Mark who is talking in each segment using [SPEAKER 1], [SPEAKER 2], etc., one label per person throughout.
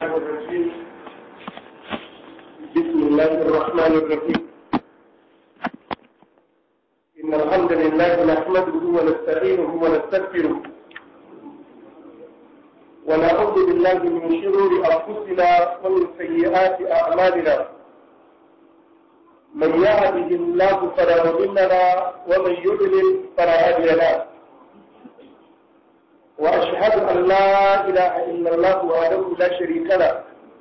[SPEAKER 1] الرجيم بسم الله الرحمن الرحيم إن الحمد لله نحمده ونستعينه ونستغفره ونعوذ بالله من شرور أنفسنا ومن سيئات أعمالنا من يهده الله فلا مضل له ومن يضلل فلا هادي له وأشهد أن لا إله إلا الله وحده لا شريك له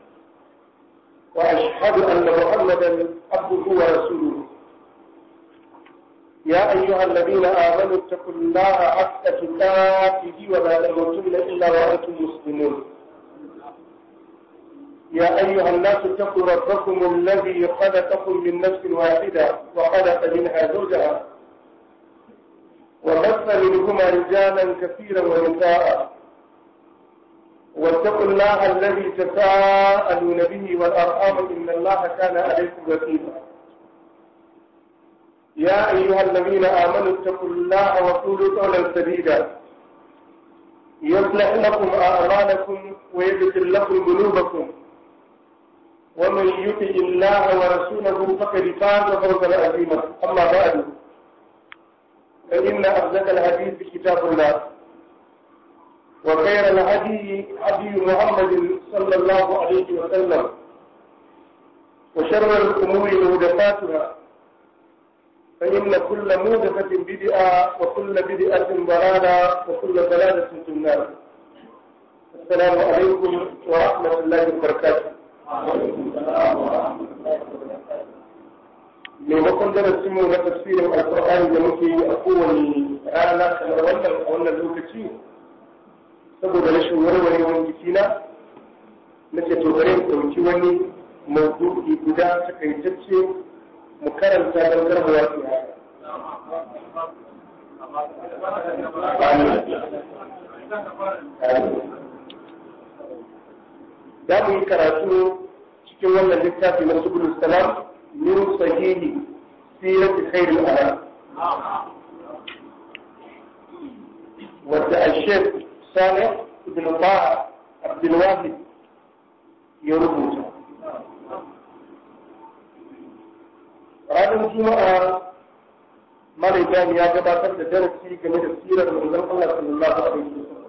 [SPEAKER 1] وأشهد أن محمدا عبده ورسوله يا أيها الذين آمنوا اتقوا الله حق تقاته ولا تموتن إلا وأنتم مسلمون يا أيها الناس اتقوا ربكم الذي خلقكم من نفس واحدة وخلق منها زوجها وبث منهما رجالا كثيرا ونساء واتقوا الله الذي تساءلون به والارحام ان الله كان عليكم رقيبا يا ايها الذين امنوا اتقوا الله وقولوا قولا سديدا يصلح لكم اعمالكم ويغفر لكم ذنوبكم ومن يطع الله ورسوله فقد فاز فوزا عظيما اما بعد فإن أصدق الحديث كتاب الله وخير الهدي هدي محمد صلى الله عليه وسلم وشر الأمور مهدفاتها فإن كل مهدفة بدعة وكل بدعة ضلالة وكل ضلالة في النار السلام عليكم ورحمة الله وبركاته وعليكم السلام ورحمة الله وبركاته maimakon darasinmu na tafsirin alkur'ani da muke yi a kowane rana kamar wannan a wannan lokaci saboda rashin warwarewar jikina na ce to bari mu ɗauki wani maudu'i guda takaitacce mu karanta don karbawa su za mu yi karatu cikin wannan littafi na subulus salam من صحيح سيرة خير الأنام ودع الشيخ صالح بن طه عبد الواحد يربط ranar juma'a malaikani ya gabatar da darasi game da sirar manzon Allah sallallahu alaihi wasallam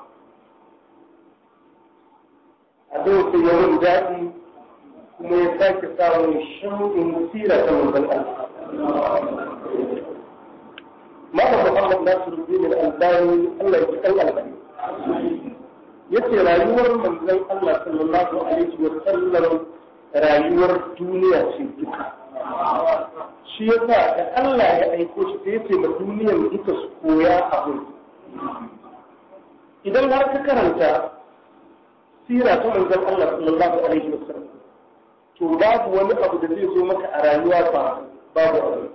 [SPEAKER 1] a zai sai yawan daɗi kuma ya sake samun shauƙin sira ta manzon Allah. Malam Muhammad Nasiruddin Al-Albani Allah ya kan albani. Yace rayuwar manzon Allah sallallahu alaihi wa sallam rayuwar duniya ce duka. Shi yasa da Allah ya aiko shi da yace ma duniyar duka su koya abu. Idan har ka karanta sira ta manzon Allah sallallahu alaihi wa sallam to babu wani abu da zai zo maka a rayuwa ba babu abu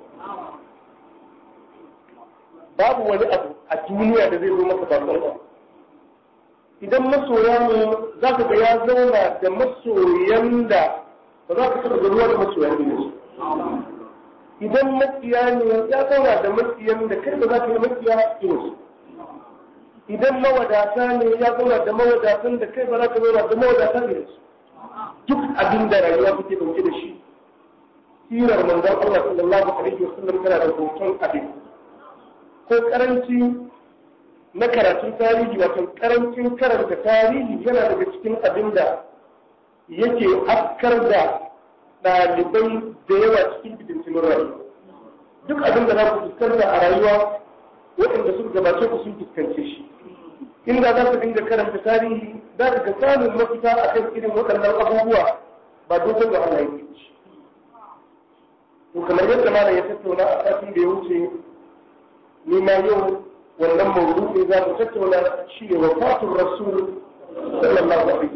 [SPEAKER 1] babu wani abu a duniya da zai zo maka ba abu idan masoya ne za ka ga ya zauna da masoyan da ba za ka taɓa garuwa da masoyan ne idan makiya ne ya zauna da makiyan da kai ba za ka yi makiya irinsu idan mawadata ne ya zauna da mawadatan da kai ba za ka zauna da mawadatan irinsu duk abin da rayuwa take dauke da shi sirar manzon Allah sallallahu alaihi wasallam tana da hoton abin ko karanci na karatun tarihi wato karancin karanta tarihi yana daga cikin abin da yake afkar da ɗalibai da yawa cikin bidintumin rayuwa duk abin da za ku fuskanta a rayuwa waɗanda suka gabace ku sun fuskance shi inda za ka dinga karanta tarihi za ka ga samun mafita a kan irin waɗannan abubuwa ba dogon da Allah yake shi. To kamar yadda malam ya tattauna a satin da ya wuce ni ma yau wannan mawdu'i za mu tattauna shi ne wafatun rasul sallallahu alaihi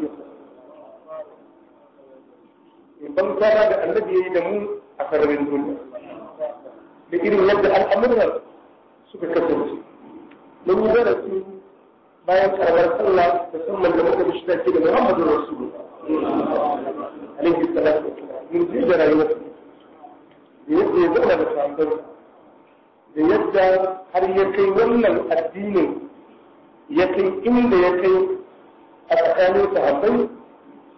[SPEAKER 1] wasallam. Ban kwana da annabi ya yi da mu a sararin duniya. Da irin yadda al'amuran suka kasance. Mun yi darasi bayan karamar sallah musamman da muka mishi take da Muhammadu Rasulu alaihi salatu mun ji da rayuwar da yadda ya zauna da sahabbai da yadda har ya kai wannan addinin ya kai inda ya kai a tsakanin sahabbai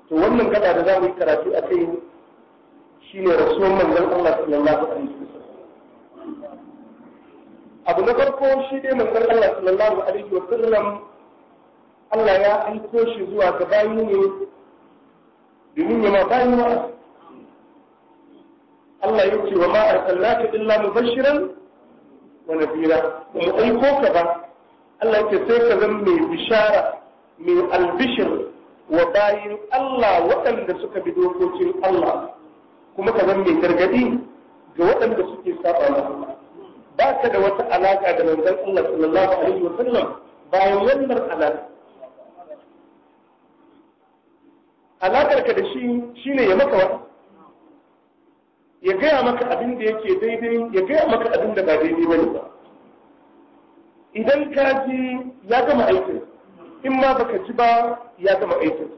[SPEAKER 1] to wannan gaba da za mu yi karatu a kai shine rasuwan manzon Allah sallallahu alaihi wasallam abu na farko shi dai manzon Allah sallallahu alaihi wasallam Allah ya aiko shi zuwa ga bayi ne domin ya ma bayi wa Allah ya ce wa ma arsalnaka illa mubashiran wa nadira mu aiko ka ba Allah ya ce sai ka zama mai bishara mai albishir wa bayin Allah waɗanda suka bi dokokin Allah kuma ka zama mai gargadi ga waɗanda suke saba masa ba ka da wata alaka da manzon Allah sallallahu alaihi wa sallam bayan wannan alaka alakar ka da shi shine ya maka wata ya gaya maka abin da yake daidai ya gaya maka abin da ba daidai bane ba idan ka ji ya gama aikin in ma baka ji ba ya gama aikin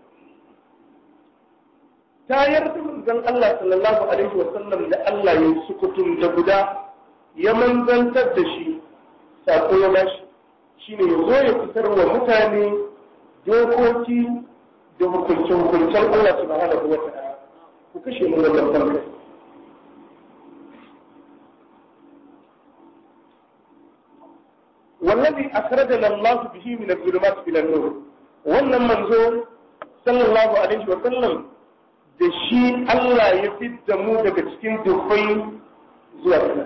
[SPEAKER 1] tayar da manzon Allah sallallahu alaihi wa sallam da Allah ya sukutun da guda ya manzantar da shi sako ya bashi shine ya zo ya fitar wa mutane dokoki da hukunce-hukuncen Allah subhanahu wa ta'ala ku kashe mu wannan farkai والذي أخرجنا الله به من الظلمات إلى النور wannan manzo sallallahu alaihi wa sallam da shi Allah ya fidda mu daga cikin dufai zuwa da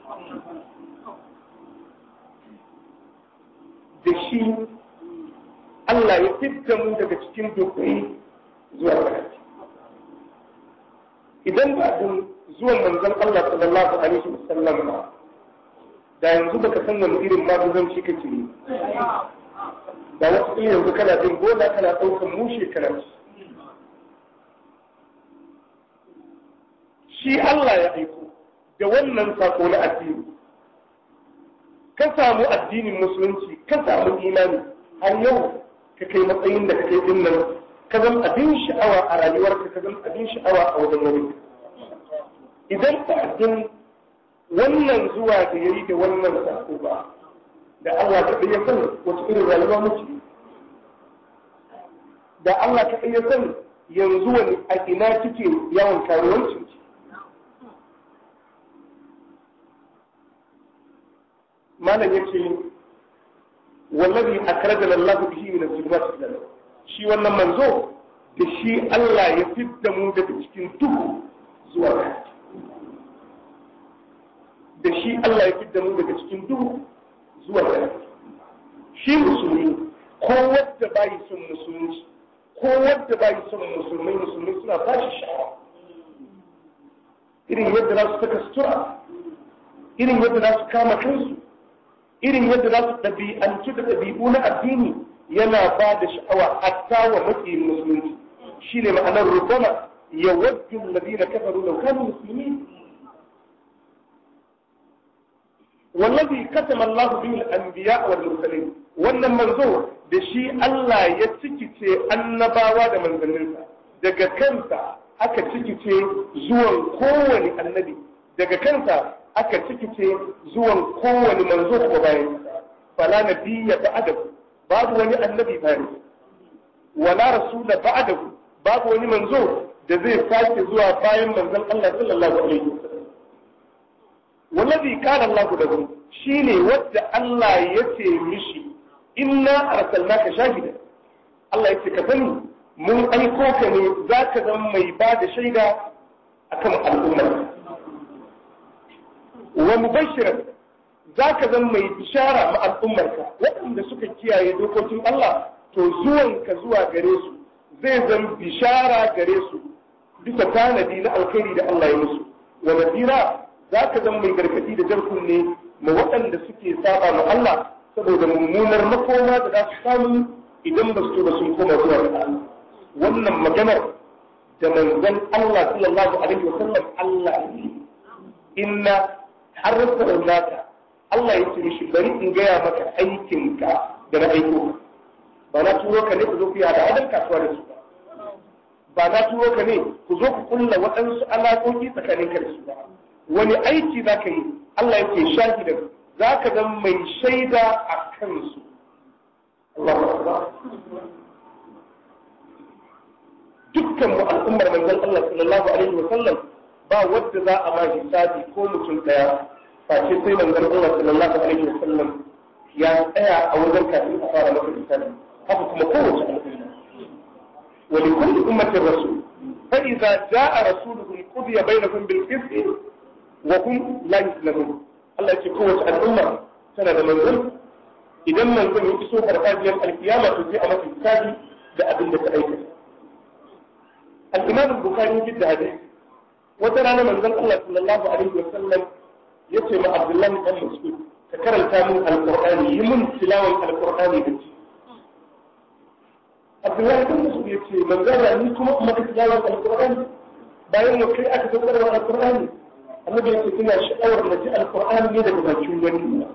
[SPEAKER 1] shi Allah ya fidda mu daga cikin dufai zuwa da idan ba dun zuwan manzon Allah sallallahu alaihi wa sallam ba da yanzu baka san wani irin maguzanci kake ne da wasu in yanzu kana jin gona kana ɗaukan mushe kana ci shi Allah ya aiko da wannan sako na addini ka samu addinin musulunci ka samu imani har yau ka kai matsayin da kake din nan ka zama abin sha'awa a rayuwarka ka zama abin sha'awa a wajen wani idan ka addin wannan zuwa da ya yi da wannan sako ba da Allah ka iya san wata irin rayuwa muke da Allah ka iya san yanzu wani a ina kike yawan karuwancin ki malam yace wallazi akrajana Allah bihi min az-zulumat ila shi wannan manzo da shi Allah ya fidda mu daga cikin duhu zuwa ga da shi Allah ya fidda mu daga cikin duhu zuwa ga shi musulmi ko wadda bayi son musulunci ko wadda bayi son musulmai musulmai suna bashi sha'awa irin yadda za su saka sutura irin yadda za su kama kansu irin yadda za su ɗabi'antu da ɗabi'u na addini yana ba da sha'awa hatta wa maƙiyin musulunci shi ne ma'anar rubama ya waddu ladina kafaru law kanu muslimin wallazi katama Allah bihi al-anbiya wal mursalin wannan manzo da shi Allah ya cikice annabawa da manzanninsa daga kansa aka cikice zuwan kowane annabi daga kansa aka cikice zuwan kowane manzo ko bayan fala nabiyya ba'dahu babu wani annabi bayan wala rasula ba'dahu babu wani manzo da zai sake zuwa bayan manzon Allah sallallahu alaihi wasallam wallazi kana Allah lahu shine wanda Allah ya ce mishi inna arsalnaka shahida Allah ya ce ka sani mun aiko ka ne zaka zama mai ba da shaida akan al'umma wa mubashiran zaka zama mai bishara ma al'ummarka waɗanda suka kiyaye dokokin Allah to zuwanka zuwa gare su zai zama bishara gare su bisa tanadi na alkhairi da Allah ya musu wa nadira zaka zama mai gargadi da jan kunne ma waɗanda suke saba ma Allah saboda mummunar makoma da za su samu idan ba su ba sun koma zuwa ga Allah wannan maganar da manzon Allah sallallahu alaihi wasallam Allah ne inna harfa naka Allah ya ce mishi bari in gaya maka aikinka da na aiko ba na turo ka ne ku zo ku yi hada kasuwa da su ba ba na turo ka ne ku zo ku kulla waɗansu alaƙoƙi tsakanin ka da su ba wani aiki za ka yi Allah yake shahidan za ka zama mai shaida a kansu dukkan mu al'ummar manzon Allah sallallahu alaihi wa sallam ba wadda za a ma hisabi ko mutum daya face sai manzon Allah sallallahu alaihi wa sallam ya tsaya a wajen kafin a fara masa hisabi haka kuma kowace al'umma wa li kulli ummatin rasul fa idza jaa rasuluhum qudiya bainahum bil qisti wa hum la yuslamun Allah ya ce kowace al'umma tana da manzon idan manzon ya iso farfajiyar alkiyama to sai a masa hisabi da abin da ta aikata al-imam al-bukhari fi da hadisi wata rana manzon Allah sallallahu alaihi wa sallam yace ma Abdullahi dan Mas'ud ka karanta min alqur'ani yi mun tilawan alqur'ani da shi Abdullahi dan Mas'ud yace manzon ni kuma maka tilawan alqur'ani bayan yau kai aka saukar da alqur'ani annabi yace ina sha'awar na ji alqur'ani ne daga bakin wani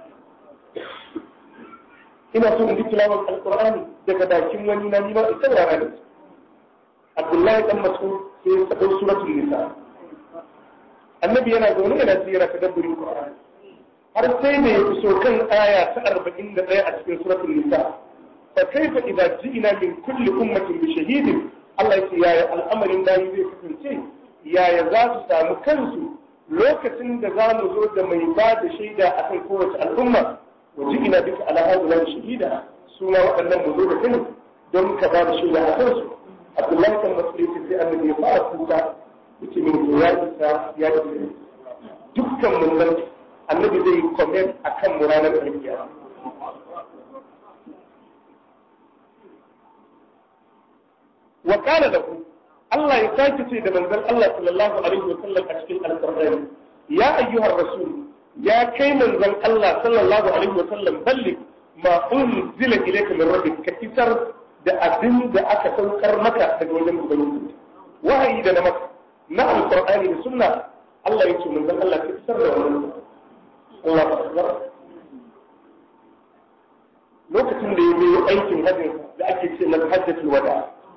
[SPEAKER 1] ina so in ji tilawar alqur'ani daga bakin wani na ni ma ita rana da Abdullahi dan Mas'ud sai ya sako suratul nisa annabi yana zaune yana tsira ta dabburin qur'ani har sai da ya so kan aya ta 41 a cikin suratul nisa fa kaifa idza ji'na min kulli ummatin bi shahidin Allah ya ce yaya al'amarin bayi zai kasance yaya za su samu kansu lokacin da za mu zo da mai ba da shaida akan kowace al'umma wa ji'na bika ala hadhihi shahida su ma waɗannan mu zo da kai don ka ba da shaida a kansu Abdullahi kan Mas'ud sai annabi ya fara kuka yake min ya isa ya isa dukkan mun nan annabi zai yi comment akan mu ranar alkiyama wa kana da ku Allah ya sake ce da manzon Allah sallallahu alaihi wa sallam a cikin alqur'ani ya ayyuhar rasul ya kai manzon Allah sallallahu alaihi wa sallam balli ma unzila ilayka min rabbik ka isar da abin da aka saukar maka daga wajen ubangiji wahayi da na maka na alqur'ani da sunna Allah ya ce manzon Allah ka isar da wannan Allah akbar lokacin da ya yi aikin hajjin da ake ce na hajjatul wada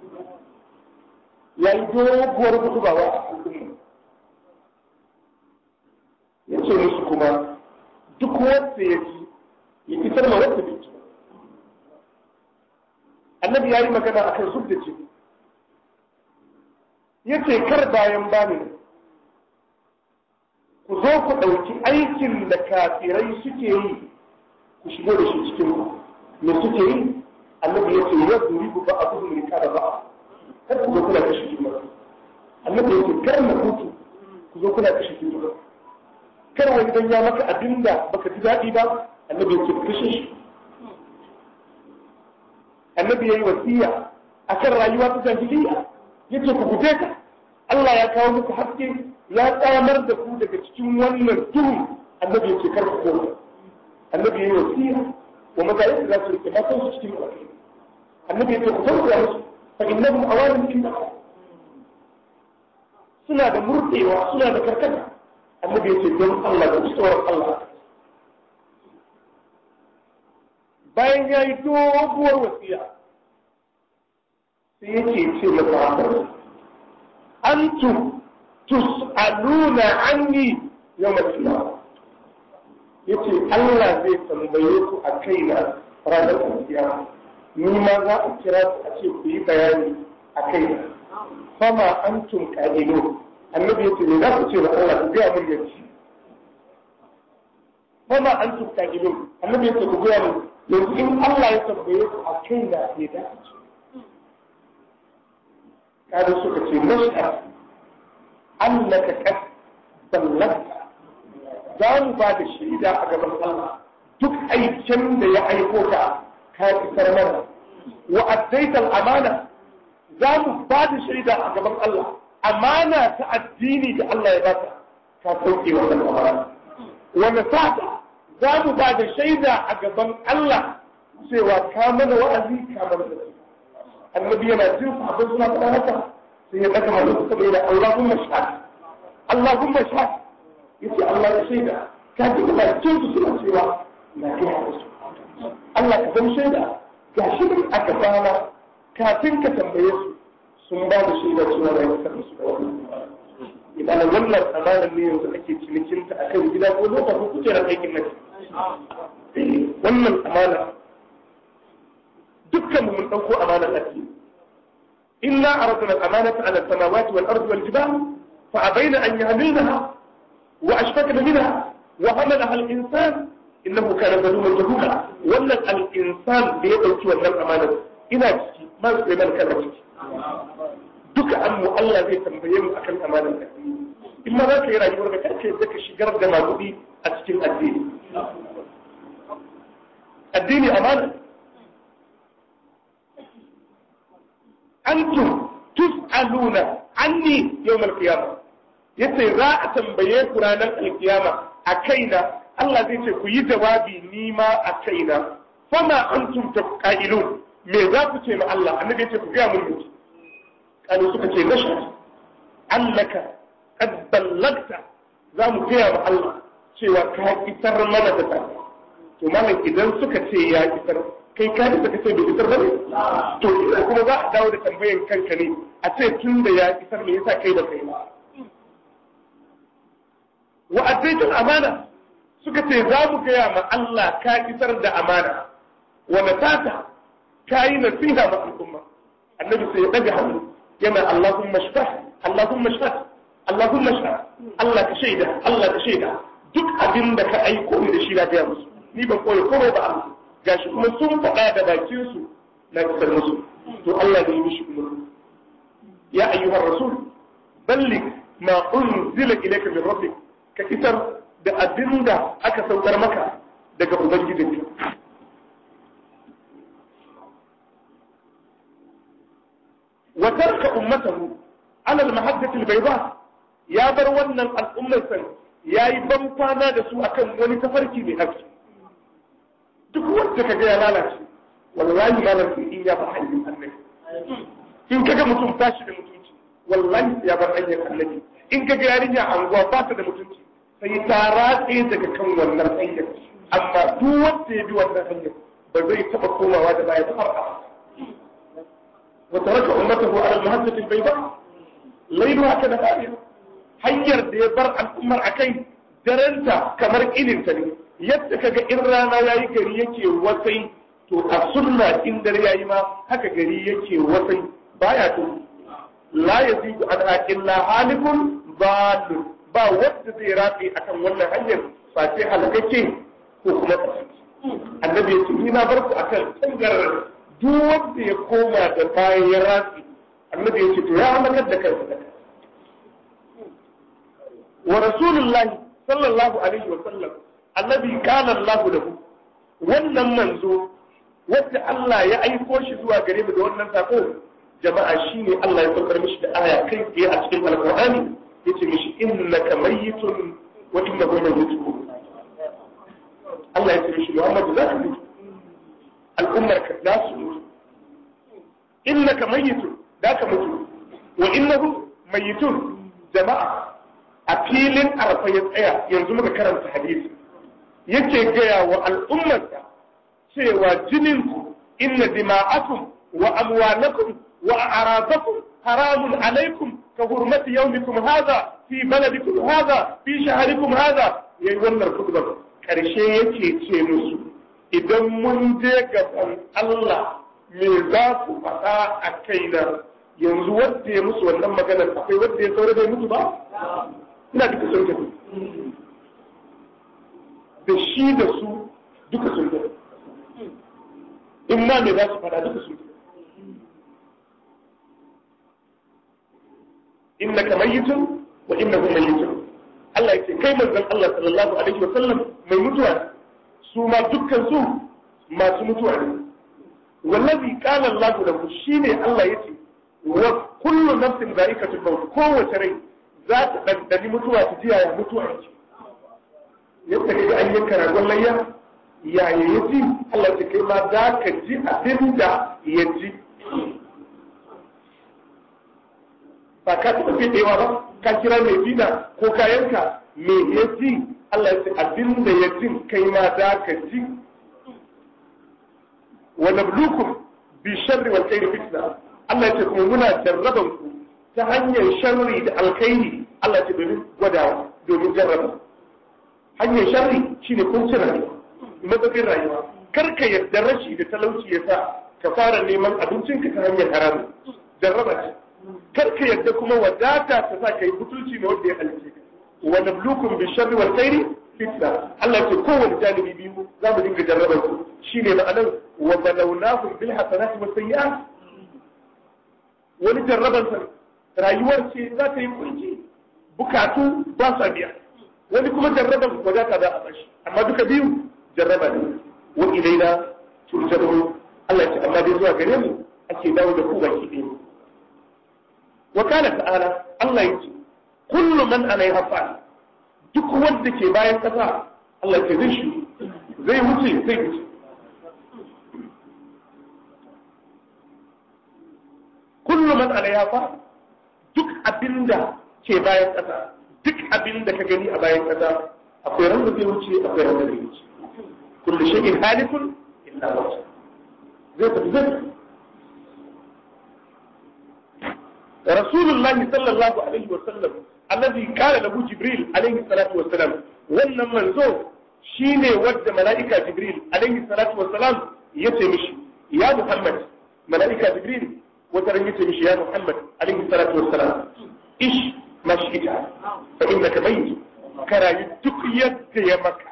[SPEAKER 1] ya yi doguwar gudubawa a al'umma ya ce musu kuma duk wanda ya ji ya isar ma wanda bai ji annabi ya yi magana a kan zub da jini ya ce kar bayan bani ku zo ku ɗauki aikin da kafirai suke yi ku shigo da shi cikin ku me suke yi annabi ya ce ya zuri ku ba a kudu rika da ba kar ku zo kuna kashe juna annabi ya ce kar na hutu ku zo kuna kashe juna kar wani dan ya maka abin da baka ji daɗi ba annabi ya ce kashe shi annabi ya yi wasiya a kan rayuwa ta jahiliya ya ce ku guje ka Allah ya kawo muku haske ya tsamar da ku daga cikin wannan duhu annabi ya ce kar ku koma annabi ya yi wasiya wa mazayin da za su rike matan su cikin ƙwarfi annabi ya ce ku tausaya musu fa innahum awalim inda suna da murɗewa suna da karkata annabi ya ce don Allah da tsoron Allah bayan ya yi doguwar wasiya sai yake ce masa antum tus'aluna anni yawm al-qiyamah yace Allah zai tambaye ku a kaina ranar kiyama ni ma za a kira ku a ce ku yi bayani a kaina fama antum qa'ilu annabi yace ne za ku ce wa Allah ku ga mun yanci fama antum qa'ilu annabi yace ku ga mun yanzu in Allah ya tambaye ku a kaina ne da kada suka ce mashhad annaka qad ballagta za mu ba da shaida a gaban Allah duk aikin da ya aiko ka ka isar mana wa addaital amana za mu ba da shaida a gaban Allah amana ta addini da Allah ya baka ka sauke wannan amana wa nasata za mu ba da shaida a gaban Allah cewa ka mana wa'azi ka mana da annabi yana jin sahabbai suna faɗa haka sai ya ɗaga hannu suka bai da Allahumma shahad Allahumma shahad yace Allah ya shaida ka ji da bakin su suna cewa na kai su Allah ka san shaida ga shi ne a gabana kafin ka tambaye su sun ba da shaida cewa na yi kasar su da wani idan wannan amanar ne yanzu ake cinikinta a kan gida ko lokacin kujerar aikin nafi wannan amana dukkan mun ɗauko amanar ake inna aradna al-amanata ala as-samawati wal ardi wal jibal fa abayna an yahmilnaha wa ashfaqna minha wa hamalaha al-insan innahu kana zaluman jahula wannan al-insan da ya dauki wannan amanar ina ciki ma su mai kana ciki duka an mu Allah zai tambaye mu akan amanar ka in ma za ka yi rayuwar da karka yadda ka shigar da magudi a cikin addini addini amana antum tus'aluna anni yawmal qiyamah yace za a tambaye ku ranar alkiyama a kaina Allah zai ce ku yi jawabi ni ma a kaina fama antum taqailun me za ku ce ma Allah annabi ya ce ku ga mun mutu kalu suka ce nashhad annaka qad ballagta za mu gaya ma Allah cewa ka isar mana da ta to malam idan suka ce ya isar kai ka da suka ce bai isar bane to kuma za a dawo da tambayan kanka ne a ce tun da ya isar me yasa kai da kai ba wa addaitul amana suka ce za mu gaya ma Allah ka isar da amana wa natata ka yi nasiha ma al'umma annabi sai ya daga hannu yana Allahumma shfah Allahumma shfah Allahumma shfah Allah ka shaida Allah ka shaida duk abin da ka aiko ni da shi na gaya musu ni ban koyi komai ba Allah gashi kuma sun faɗa da bakin su na isar musu to Allah ne yi mishi umarni ya ayyuhar rasul balligh ma unzila ilayka min rabbik ka isar da abin da aka saukar maka daga ubangijinka wa tarka ummatahu ala al-mahaddati al-bayda ya bar wannan al'ummar san yayi ban kwana da su akan wani tafarki mai haske duk wanda kaga ya lalace wallahi malam in ya bar hanyar annabi in kaga mutum tashi da mutunci wallahi ya bar hanyar annabi in kaga yarinya anguwa ba ta da mutunci sai ta ratse daga kan wannan hanyar amma duk wanda ya bi wannan hanyar ba zai taba komawa da baya ta farka وترك أمته على المهجة البيضاء ليلها كنهارها hanyar da ya bar al'ummar a kai daranta kamar ilinta ne yadda kaga in rana ya yi gari yake wasai to a sunna in dare ya yi ma haka gari yake wasai baya to la ya zigu an illa halikun balun ba wadda zai rafi akan wannan hanyar face halakake ko kuma annabi ya ce ni na bar ku akan tangarar duk wanda ya koma da bayan ya ratsi annabi ya ce to ya halakar da kansa da wa rasulullahi sallallahu alaihi wa sallam annabi kana Allah lahu wannan manzo wanda Allah ya aiko shi zuwa gare mu da wannan sako jama'a shine Allah ya saukar mishi da aya kai tsaye a cikin alqur'ani yace mishi innaka mayyitun wa innahu mayyitun Allah ya ce mishi Muhammad za ka mutu al'ummar ka za su mutu innaka mayyitun da ka mutu wa innahu mayyitun jama'a a filin arfa ya tsaya yanzu muka karanta hadisi yake gaya wa al'ummarsa cewa jininku inna dima'akum wa amwalakum wa a'radakum haramun alaikum ka hurmati yawmikum hadha fi baladikum hadha fi shahrikum hadha yayi wannan khutbar karshe yake ce musu idan mun je gaban Allah me za ku faɗa a kaina yanzu wanda ya musu wannan maganar akwai wanda ya saura bai mutu ba ina duka sun tafi da shi da su duka sun tafi in ma me za su faɗa duka sun tafi inna ka mayyitun wa inna hum mayyitun Allah yake kai manzon Allah sallallahu alaihi wa sallam mai mutuwa su ma dukkan su masu mutuwa ne wallazi qala Allah lahu shine Allah yace wa kullu nafsin za'iqatul maut kowace rai za ta ɗanɗani mutuwa ta ji yaya mutuwa yake yadda kaga an yanka ragon layya yaya ya ji Allah ta kai ma za ka ji abin da ya ji ba ka taɓa fiɗewa ba ka kira mai bida ko ka yanka me ya ji Allah ya ce abin da ya ji kai ma za ka ji wa nablukum bi sharri wal khairi fitna Allah ya ce kuma muna jarraban ku ta hanyar sharri da alkhairi Allah ce domin gwadawa domin jarraba hanyar sharri shine kuncin rayuwa matsakin rayuwa kar ka yarda rashi da talauci ya sa ka fara neman abincinka ta hanyar haramu jarraba ce kar ka yadda kuma wadata ta sa kai butulci ne wanda ya halice ka wa nablukum bi sharri wal khairi fitna Allah ya ce kowane janibi biyu za mu dinga jarraba su shine ma'anar wa balawnahum bil hasanati was sayyi'at wani jarraban sa rayuwar ce za ta yi kunci bukatu ba sa biya wani kuma jarraban wadata za a bashi amma duka biyu jarraba ne wa ilaina turja'un Allah ya ce amma dai zuwa gare mu ake dawo da ku baki ɗaya wa kana ta'ala Allah ya ce kullu man alaiha fa'al duk wanda ke bayan ƙasa Allah ya ce zai shi zai wuce zai wuce kullu man alaiha fa'al duk abinda ke bayan ƙasa duk abinda ka gani a bayan ƙasa akwai ran da zai wuce akwai ran da zai wuce kullu shay'in halikun illa wajh zai tafi zai رسول الله صلى الله عليه وسلم الذي قال له جبريل عليه الصلاة والسلام wannan manzo shine wadda mala'ika jibril alaihi salatu wassalam yace mishi ya muhammad mala'ika jibril wata ran yace mishi ya muhammad alaihi salatu wassalam ish mashita fa innaka mayyit karayi duk yadda ya maka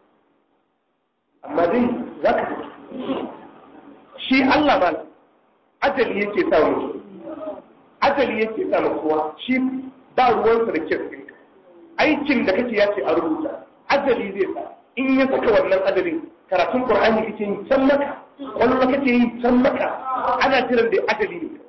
[SPEAKER 1] amma dai zaka shi Allah mal ajali yake sa mutum ajali yake sa ma kowa shi ba ruwansa da kyan ɗinka aikin da kake ya ce a rubuta ajali zai sa in ya saka wannan ajalin karatun qur'ani kake yi can maka kwallo kake yi can maka ana jiran da ajali ne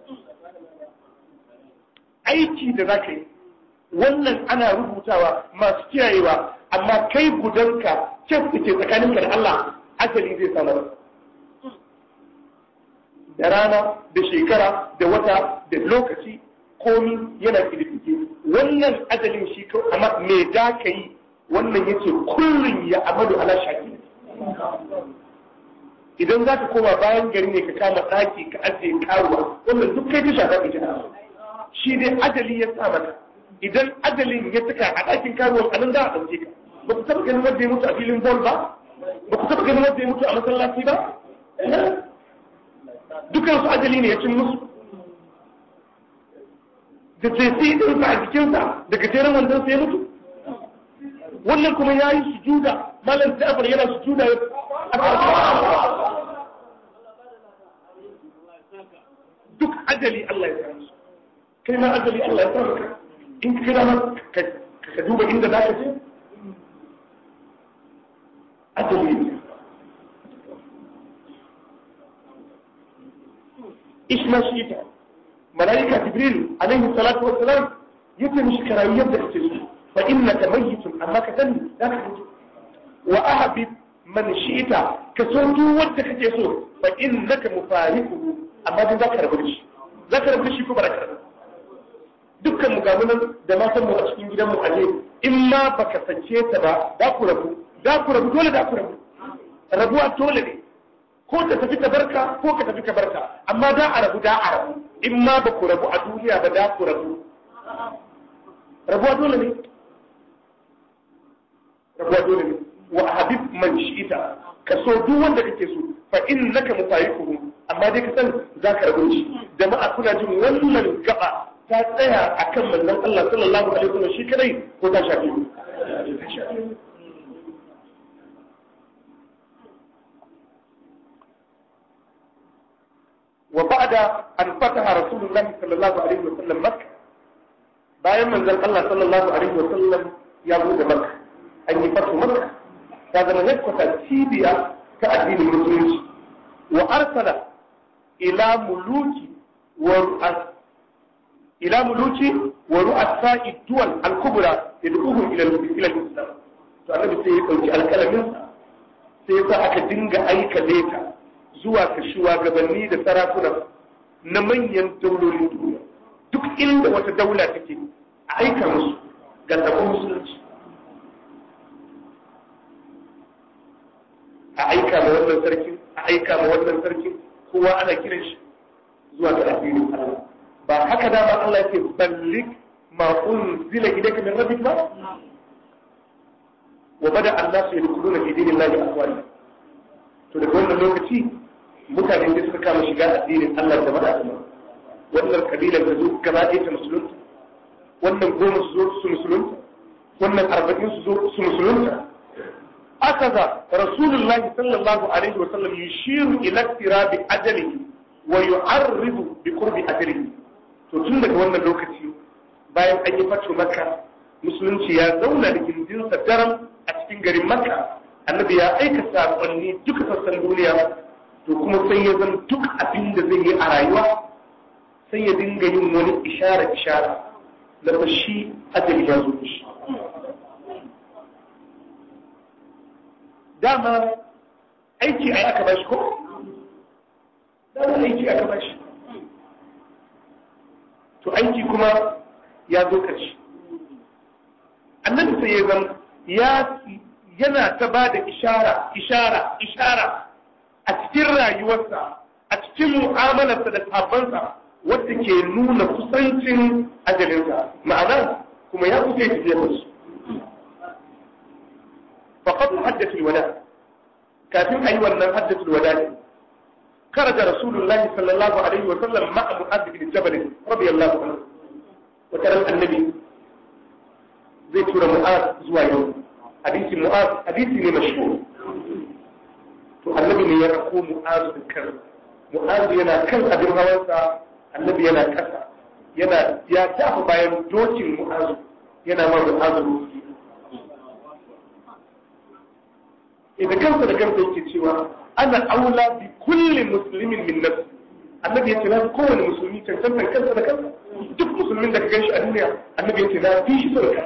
[SPEAKER 1] aiki da zaka yi wannan ana rubutawa masu kiyayewa amma kai gudanka kyan da ke tsakaninka da Allah ajali zai sa maka da rana da shekara da wata da lokaci komi yana kididdige wannan ajalin shi ko amma me da ka yi wannan yace kullun ya amadu ala shaki idan za ka koma bayan gari ne ka kama ɗaki ka ajiye karuwa wannan duk kai ta shafa ka jina shi dai ajali ya sa maka idan ajalin ya saka a ɗakin karuwan anan za a ɗauke ka ba ku taɓa ganin wanda ya mutu a filin bol ba ba ku taɓa ganin wanda ya mutu a masallaci ba dukansu ajali ne ya cin musu da tsaye ɗinsa a jikinsa daga jeren wandon sai mutu wannan kuma ya yi sujuda malam jafar yana sujuda ya duk ajali Allah ya sa musu kai ma ajali Allah ya sa maka in ka kira ka duba inda za ka je ajali ne ishma shi ita malaika jibril alaihi salatu wassalam yace mishi karayi yadda kake so fa innaka mayyitun amma ka sani zaka mutu wa ahbib man shi'ta ka so duk wanda kake so fa innaka mufariquhu amma dai zaka rabu da shi zaka rabu da shi ko ba zaka rabu dukkan mu gamu nan da matan mu a cikin gidan mu aje in ma baka sace ta ba za ku rabu za ku rabu dole za ku rabu rabuwa dole ne ko ta tafi ta barka ko ka tafi ka barka amma da a rabu da a rabu in ma ba ku rabu a duniya ba da ku rabu rabuwa dole ne rabuwa dole ne wa habib man shi'ita ka so duk wanda kake so fa innaka mufayiquhu amma dai ka san za ka rabu shi jama'a kuna jin wannan gaba ta tsaya akan manzon Allah sallallahu alaihi wasallam shi kadai ko ta shafi ta shafi وبعد أن فتح رسول الله صلى الله عليه وسلم مكة bayan manzon Allah sallallahu alaihi wa sallam ya bude Makka an yi fatu Makka ta zama headquarter cibiya ta addinin musulunci wa arsala ila muluki wa ru'as ila muluki wa ru'asa'i duwal al-kubra yad'uhum ila ila al-islam to annabi sai ya dauki alkalamin sai ya sa aka dinga aika leta zuwa ga shugabanni da sarakuna na manyan daulolin duniya duk inda wata daula take a aika musu ga sabon musulunci a aika ma wannan sarkin a aika ma wannan sarkin kowa ana kiran shi zuwa ga addinin Allah ba haka dama Allah yake ballik ma unzila ilayka min rabbik ba wa bada an-nasu yadkhuluna fi dinillahi afwaja to daga wannan lokaci mutane da suka kama shiga addinin Allah da mada wannan kabilar da zo gaba ɗaya ta musulunta wannan goma su zo su musulunta wannan arba'in su zo su musulunta akaza rasulullah sallallahu alaihi wa sallam yushiru ila tirabi ajalihi wa yu'arridu bi qurbi ajalihi to tun daga wannan lokaci bayan an yi fatu makka musulunci ya zauna da gindinsa daram a cikin garin makka annabi ya aika saƙonni duka sassan duniya to kuma sai ya zan duk abin da zai yi a rayuwa sai ya dinga yin wani ishara ishara da ba shi ajali ya zo shi dama aiki ai aka bashi ko dama aiki aka bashi to aiki kuma ya zo ƙarshe annabi sai ya zan ya yana ta ba da ishara ishara ishara a cikin rayuwarsa a cikin mu'amalarsa da sabansa wadda ke nuna kusancin ajalinsa ma'ana kuma ya kusa ya tafiya da su faqad haddathul wada kafin ayi wannan haddathul wada ne خرج رسول الله صلى الله عليه وسلم مع معاذ بن جبل رضي الله عنه وترى النبي زي تورى معاذ زوا يوم حديث معاذ حديث مشهور to annabi ne ya rako mu'azu da kan mu'azu yana kan abin hawansa annabi yana kasa yana ya tafi bayan dokin mu'azu yana ma mu'azu rufi idan kansa da kansa yake cewa ana aula bi kulli muslimin min nafsi annabi yace na kowane musulmi cancantan kansa da kansa duk musulmin da ka ganshi a duniya annabi yace na fi shi sauka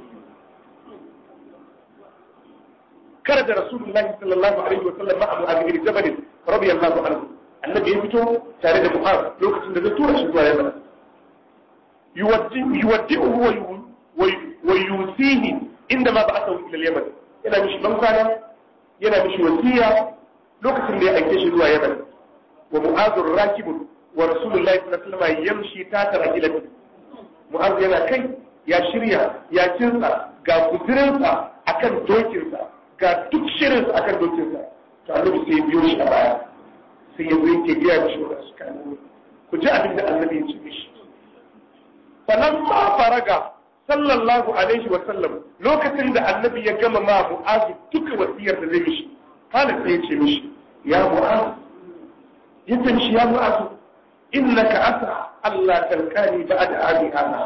[SPEAKER 1] خرج رسول الله صلى الله عليه وسلم مع معاذ بن جبل رضي الله عنه النبي يفتو تare da معاذ lokacin da zai tura shi zuwa Yaman yuwaddi'uhu wa yusihi inda ma ba'athahu ila Yaman yana mishi ban kwana yana mishi wasiya lokacin da ya aike shi zuwa Yaman wa mu'adh rakibun wa rasulullahi sallallahu alaihi wasallam yamshi ta tarajilati mu'adh yana kai ya shirya ya kinsa ga kuzirinsa akan dokinsa ga duk shirin a kan dokinsa to annabi sai biyo shi a baya sai ya zai ke biya mishi wa su kan ku ji abin da annabi ya ce mishi sannan ma faraga sallallahu alaihi wa sallam lokacin da annabi ya gama ma mu'azu duka wasiyar da zai mishi kana sai ya ce mishi ya mu'azu ya ce mishi ya mu'azu innaka asa Allah talqani ba'da abi hada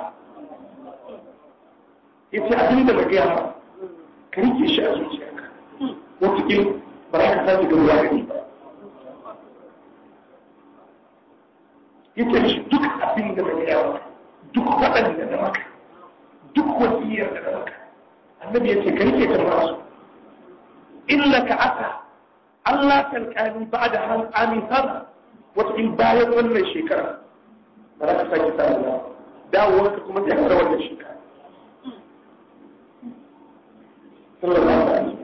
[SPEAKER 1] yace abin da na gaya ma ka rike shi a zuciyarka wataƙil ba za ka sake gamuwa da ni ba yace shi duk abin da na gaya maka duk faɗan da na maka duk wasiyar da na maka annabi yace ka rike ta masu illa ka asa Allah talqani ba'da han amin sana wataƙil bayan wannan shekara ba za ka sake samu dawowarka kuma sai ka wannan shekara sallallahu alaihi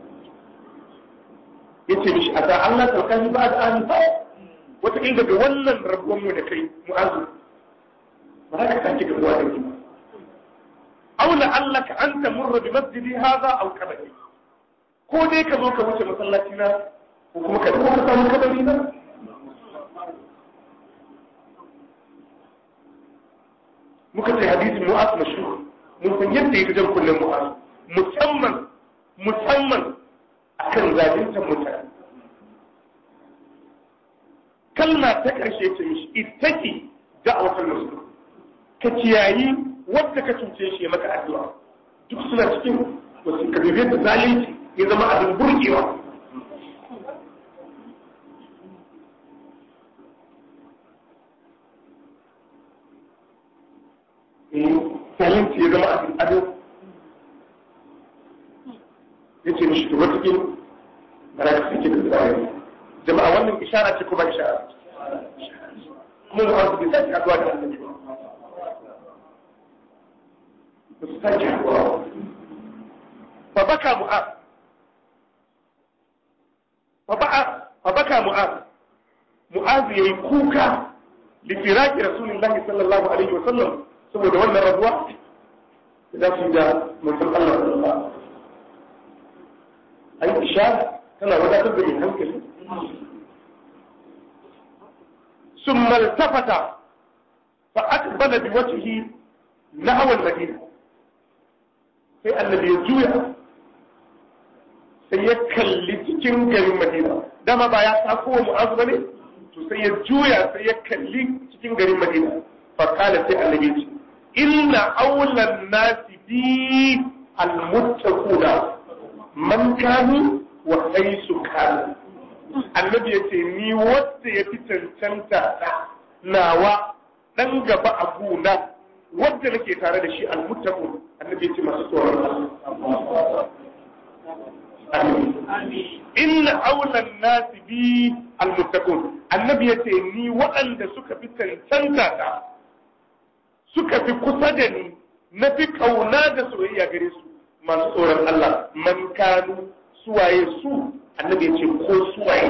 [SPEAKER 1] yace mishi a da Allah talkani ba da an fa wata inda daga wannan rabuwan mu da kai mu'azu ba za ka sake gabuwa da ni aw la allaka an tamurra bi masjidi hadha aw kabari ko dai ka zo ka wuce masallaci na ko kuma ka dawo ka samu kabari na muka ce hadisin mu'az mashhur mun san yadda yake jan kullum mu'az musamman musamman akan zaluntar mutane kalma ta ƙarshe ta mishi ittaki da'awatul muslim ka kiyayi wanda ka cuce shi ya maka addu'a duk suna cikin wasu kabibiyar da zalunci ya zama abin burgewa zalunci ya zama abin ado ya ce mishi to wata ba za ka sake da zai jama'a wannan ishara ce ko ba ishara kuma mu an bai sake haduwa da annabi ba ba su sake haduwa fa baka mu'az fa ba'a fa baka mu'az mu'az yayi kuka li firaqi rasulillahi sallallahu alaihi wa sallam saboda wannan rabuwa da su da manzon Allah sallallahu alaihi wa ai ishara tana wadatar da mai hankali sun maltafata fa aqbala bi wajhihi nahwa al-madina sai annabi ya juya sai ya kalli cikin garin madina dama ba ya sako wa mu'azu bane to sai ya juya sai ya kalli cikin garin madina fa kala sai annabi ce inna awlan nasi bi al-muttaquna man kanu wa haisu kanu annabi ya ce ni wanda ya fi cancanta nawa dan gaba a gona wanda nake tare da shi almuttaqun annabi ya ce masu tsoron Allah inna awlan nasi bi almuttaqun annabi ya ce ni waɗanda suka fi cancanta ta suka fi kusa da ni na fi kauna da soyayya gare su masu tsoron Allah man kanu suwaye su annabi ya ce ko suwaye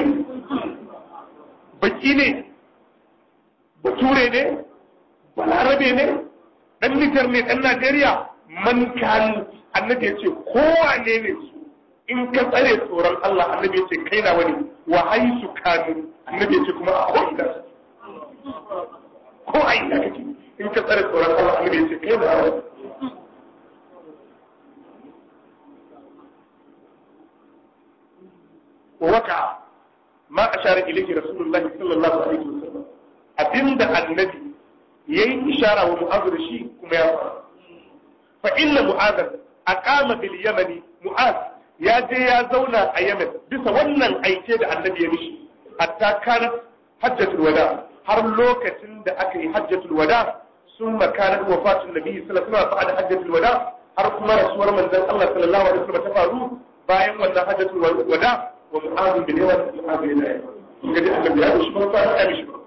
[SPEAKER 1] baki ne bature ne balarabe ne dan nijar ne dan najeriya man kanu annabi ya ce kowane ne su in ka tsare tsoron Allah annabi ya ce kai na wani wa haisu kanu annabi ya ce kuma a ko ina ko a ina kake in ka tsare tsoron Allah annabi ya ce kai na wani ووقع ما أشار إليه رسول الله صلى الله عليه وسلم أبند النبي يي إشارة ومعاذ الشيء كما يفعل فإن معاذ أقام باليمن معاذ يا جي يا زونا أيمن بس ونن أيكيد النبي يمشي حتى كانت حجة الوداع har lokacin da aka yi hajjatul wada sun makanar wafatun nabi sallallahu alaihi wasallam ba'da hajjatul wada har kuma rasuwar manzon Allah sallallahu alaihi wasallam ta faru bayan wannan hajjatul wada wa mu'adun bin yawa mu'adun bin yawa ga da annabi ya shi ba fa ya mishi ba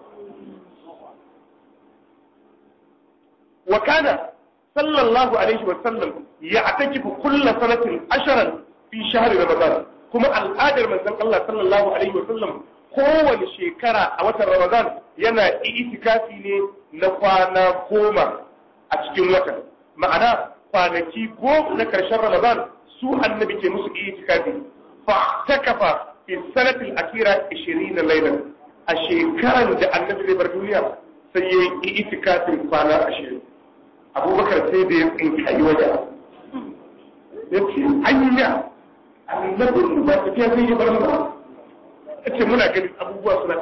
[SPEAKER 1] wa kana sallallahu alaihi wa sallam ya atakifu kullu sanatin asharan fi shahri ramadan kuma al'adar manzon Allah sallallahu alaihi wa sallam kowane shekara a watan ramadan yana itikafi ne na kwana goma a cikin watan ma'ana kwanaki goma na karshen ramadan su annabi ke musu itikafi فاعتكف في السنة الأخيرة 20 ليلة الشيكان da annabi zai bar duniya sai ya yi itikafin kwana ashirin abubakar sai da ya tsinkayi waje ya ce anya annabin ba tafiya zai yi bar ba ya ce muna ganin abubuwa suna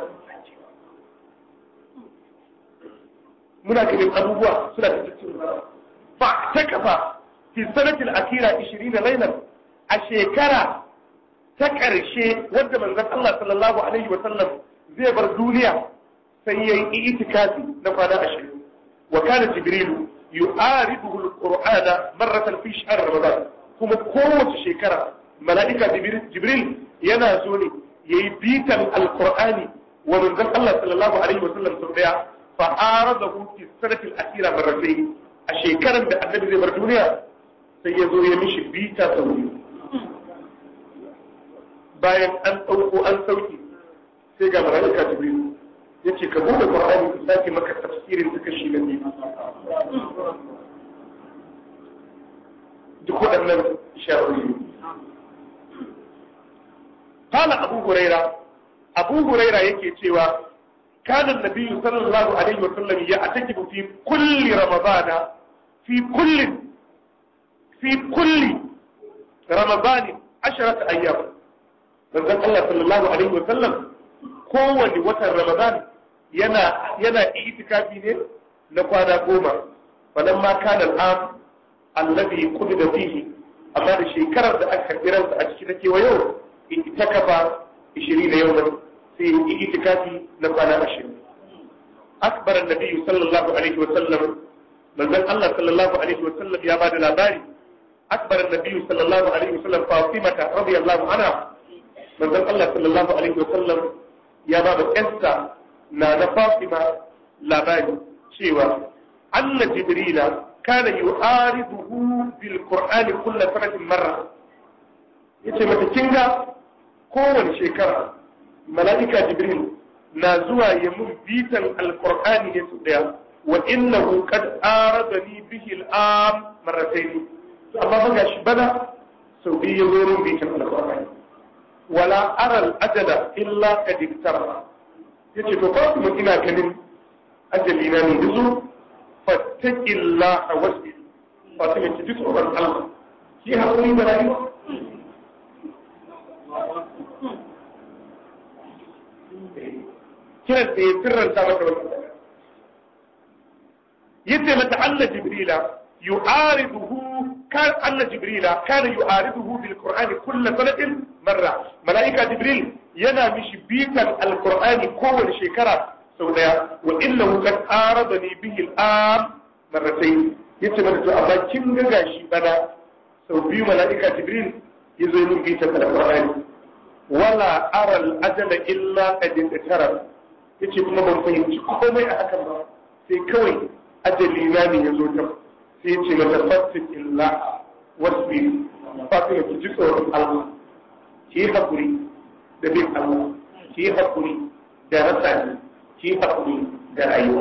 [SPEAKER 1] muna ganin abubuwa suna ta cikin fa ta kafa fi sanatil akira 20 lailan a shekara ta ƙarshe wadda manzon Allah sallallahu alaihi wasallam zai bar duniya sai yayi itikafi na kwana ashirin wa kana jibrilu yu'ariduhu alqur'ana marratan fi shahr ramadan kuma kowace shekara mala'ika jibril yana zo ne yayi bitan alqur'ani wa manzon Allah sallallahu alaihi wasallam sau daya fa aradahu fi sanati al-akhira marratayn a shekaran da annabi zai bar duniya sai ya zo ya mishi bita sau biyu bayan an ɗauko an sauki sai ga mala'ika jibril ya ce ka bude qur'ani ku sake maka tafsirin suka shi da biyu duk waɗannan isharori قال أبو هريرة أبو هريرة يكي تيوى كان النبي صلى الله عليه وسلم يعتكف في كل رمضان في كل في كل رمضان عشرة أيام manzon Allah sallallahu alaihi wa sallam kowane watan Ramadan yana yana itikafi ne na kwana goma falan ma kana al'am alladhi qudida fihi amma da shekarar da aka karbi ransa a cikin take wa yau itikafa 20 yawman sai itikafi na kwana 20 akbar annabi sallallahu alaihi wa sallam manzon Allah sallallahu alaihi wa sallam ya bada labari akbar annabi sallallahu alaihi wa sallam Fatima radiyallahu anha manzon Allah sallallahu alaihi wasallam ya ba da ƴansa na na Fatima labari cewa anna Jibrila kana yu'ariduhu bil Qur'ani kullu sanatin marra yace mata kinga kowace shekara mala'ika Jibril na zuwa ya mun bitan alqur'ani ne su daya wa innahu qad aradani bihi al'am marratayn to amma ba gashi bana sau biyu ya zo mun bitan alqur'ani wala aral ajala illa kad iktara yace to fa kuma ina ganin ajali na ne yanzu fattaqillaha wasbir Fatima ki ji tsoron Allah ki haƙuri da rayuwa kiran da ya sirranta mata wannan yace mata Allah Jibrila yu'ariduhu kan Allah Jibrila kana yu'ariduhu bil Qur'ani kullu sanatin marra malaika Jibril yana mishi bitan alqur'ani kowace shekara sau daya wa innahu qad aradani bihi al-am marratayn yace mata to amma kin ga gashi bana sau biyu malaika Jibril yazo yin bitan alqur'ani wala ara al-ajala illa qad intara yace kuma ban fahimci komai a hakan ba sai kawai ajali na ne ya zo ta sai ce mata fasik illa wasbi fatima ki ji tsoron Allah ki yi haƙuri da bin Allah ki yi haƙuri da rasa ni ki yi haƙuri da rayuwa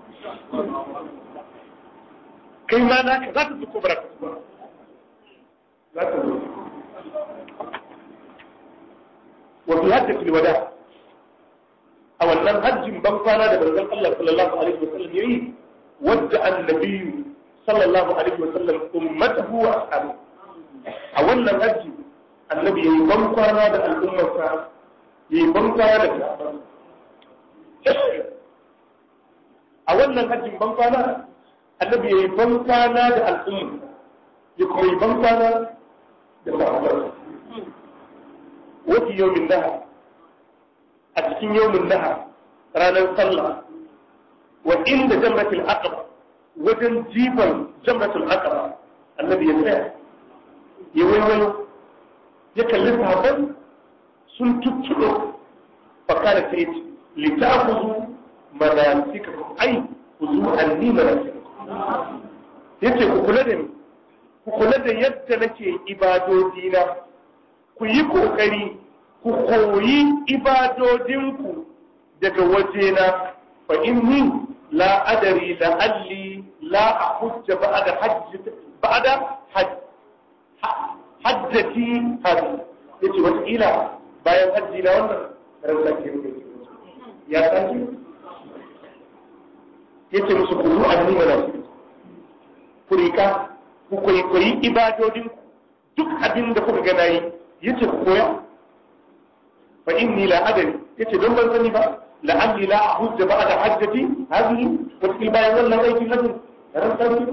[SPEAKER 1] kai ma naka za ta zuko bara ba za ta zo wa fi hajjatul wada a wannan hajjin ban kwana da manzon Allah sallallahu alaihi wasallam yayi wadda annabi sallallahu alaihi wasallam ummatahu wa ashabu a wannan hajji annabi yayi ban kwana da al'ummarsa yayi ban kwana da sahabban a wannan hajjin ban kwana annabi yayi ban kwana da al'umma ya kuma yi ban kwana da sahabban wata yawmin nahar a cikin yawmin nahar ranar sallah wa inda jamratul aqaba wajen jifan jamratul aqaba annabi ya tsaya ya waiwayo ya kalli sahabban sun tuttuɗo fakara ta yace litakhudhu manasikakum ai khudhu anni manasikakum yace ku kula da ni ku kula da yadda nake ibadodina ku yi kokari ku koyi ibadodinku daga wajena fa inni la adari la'alli la ahujja ba'da hajj ba'da hajj hajjati hadi yace wata ila bayan hajji na wannan ran sake ya sake yace musu ku zuwa ni mana ku rika ku koyi koyi ibadodin duk abin da kuka ga nayi yace ku koya fa inni la adari yace don ban sani ba la'alli la ahujja ba'da hajjati hadhihi wa til bayan wannan aikin nan ran sarki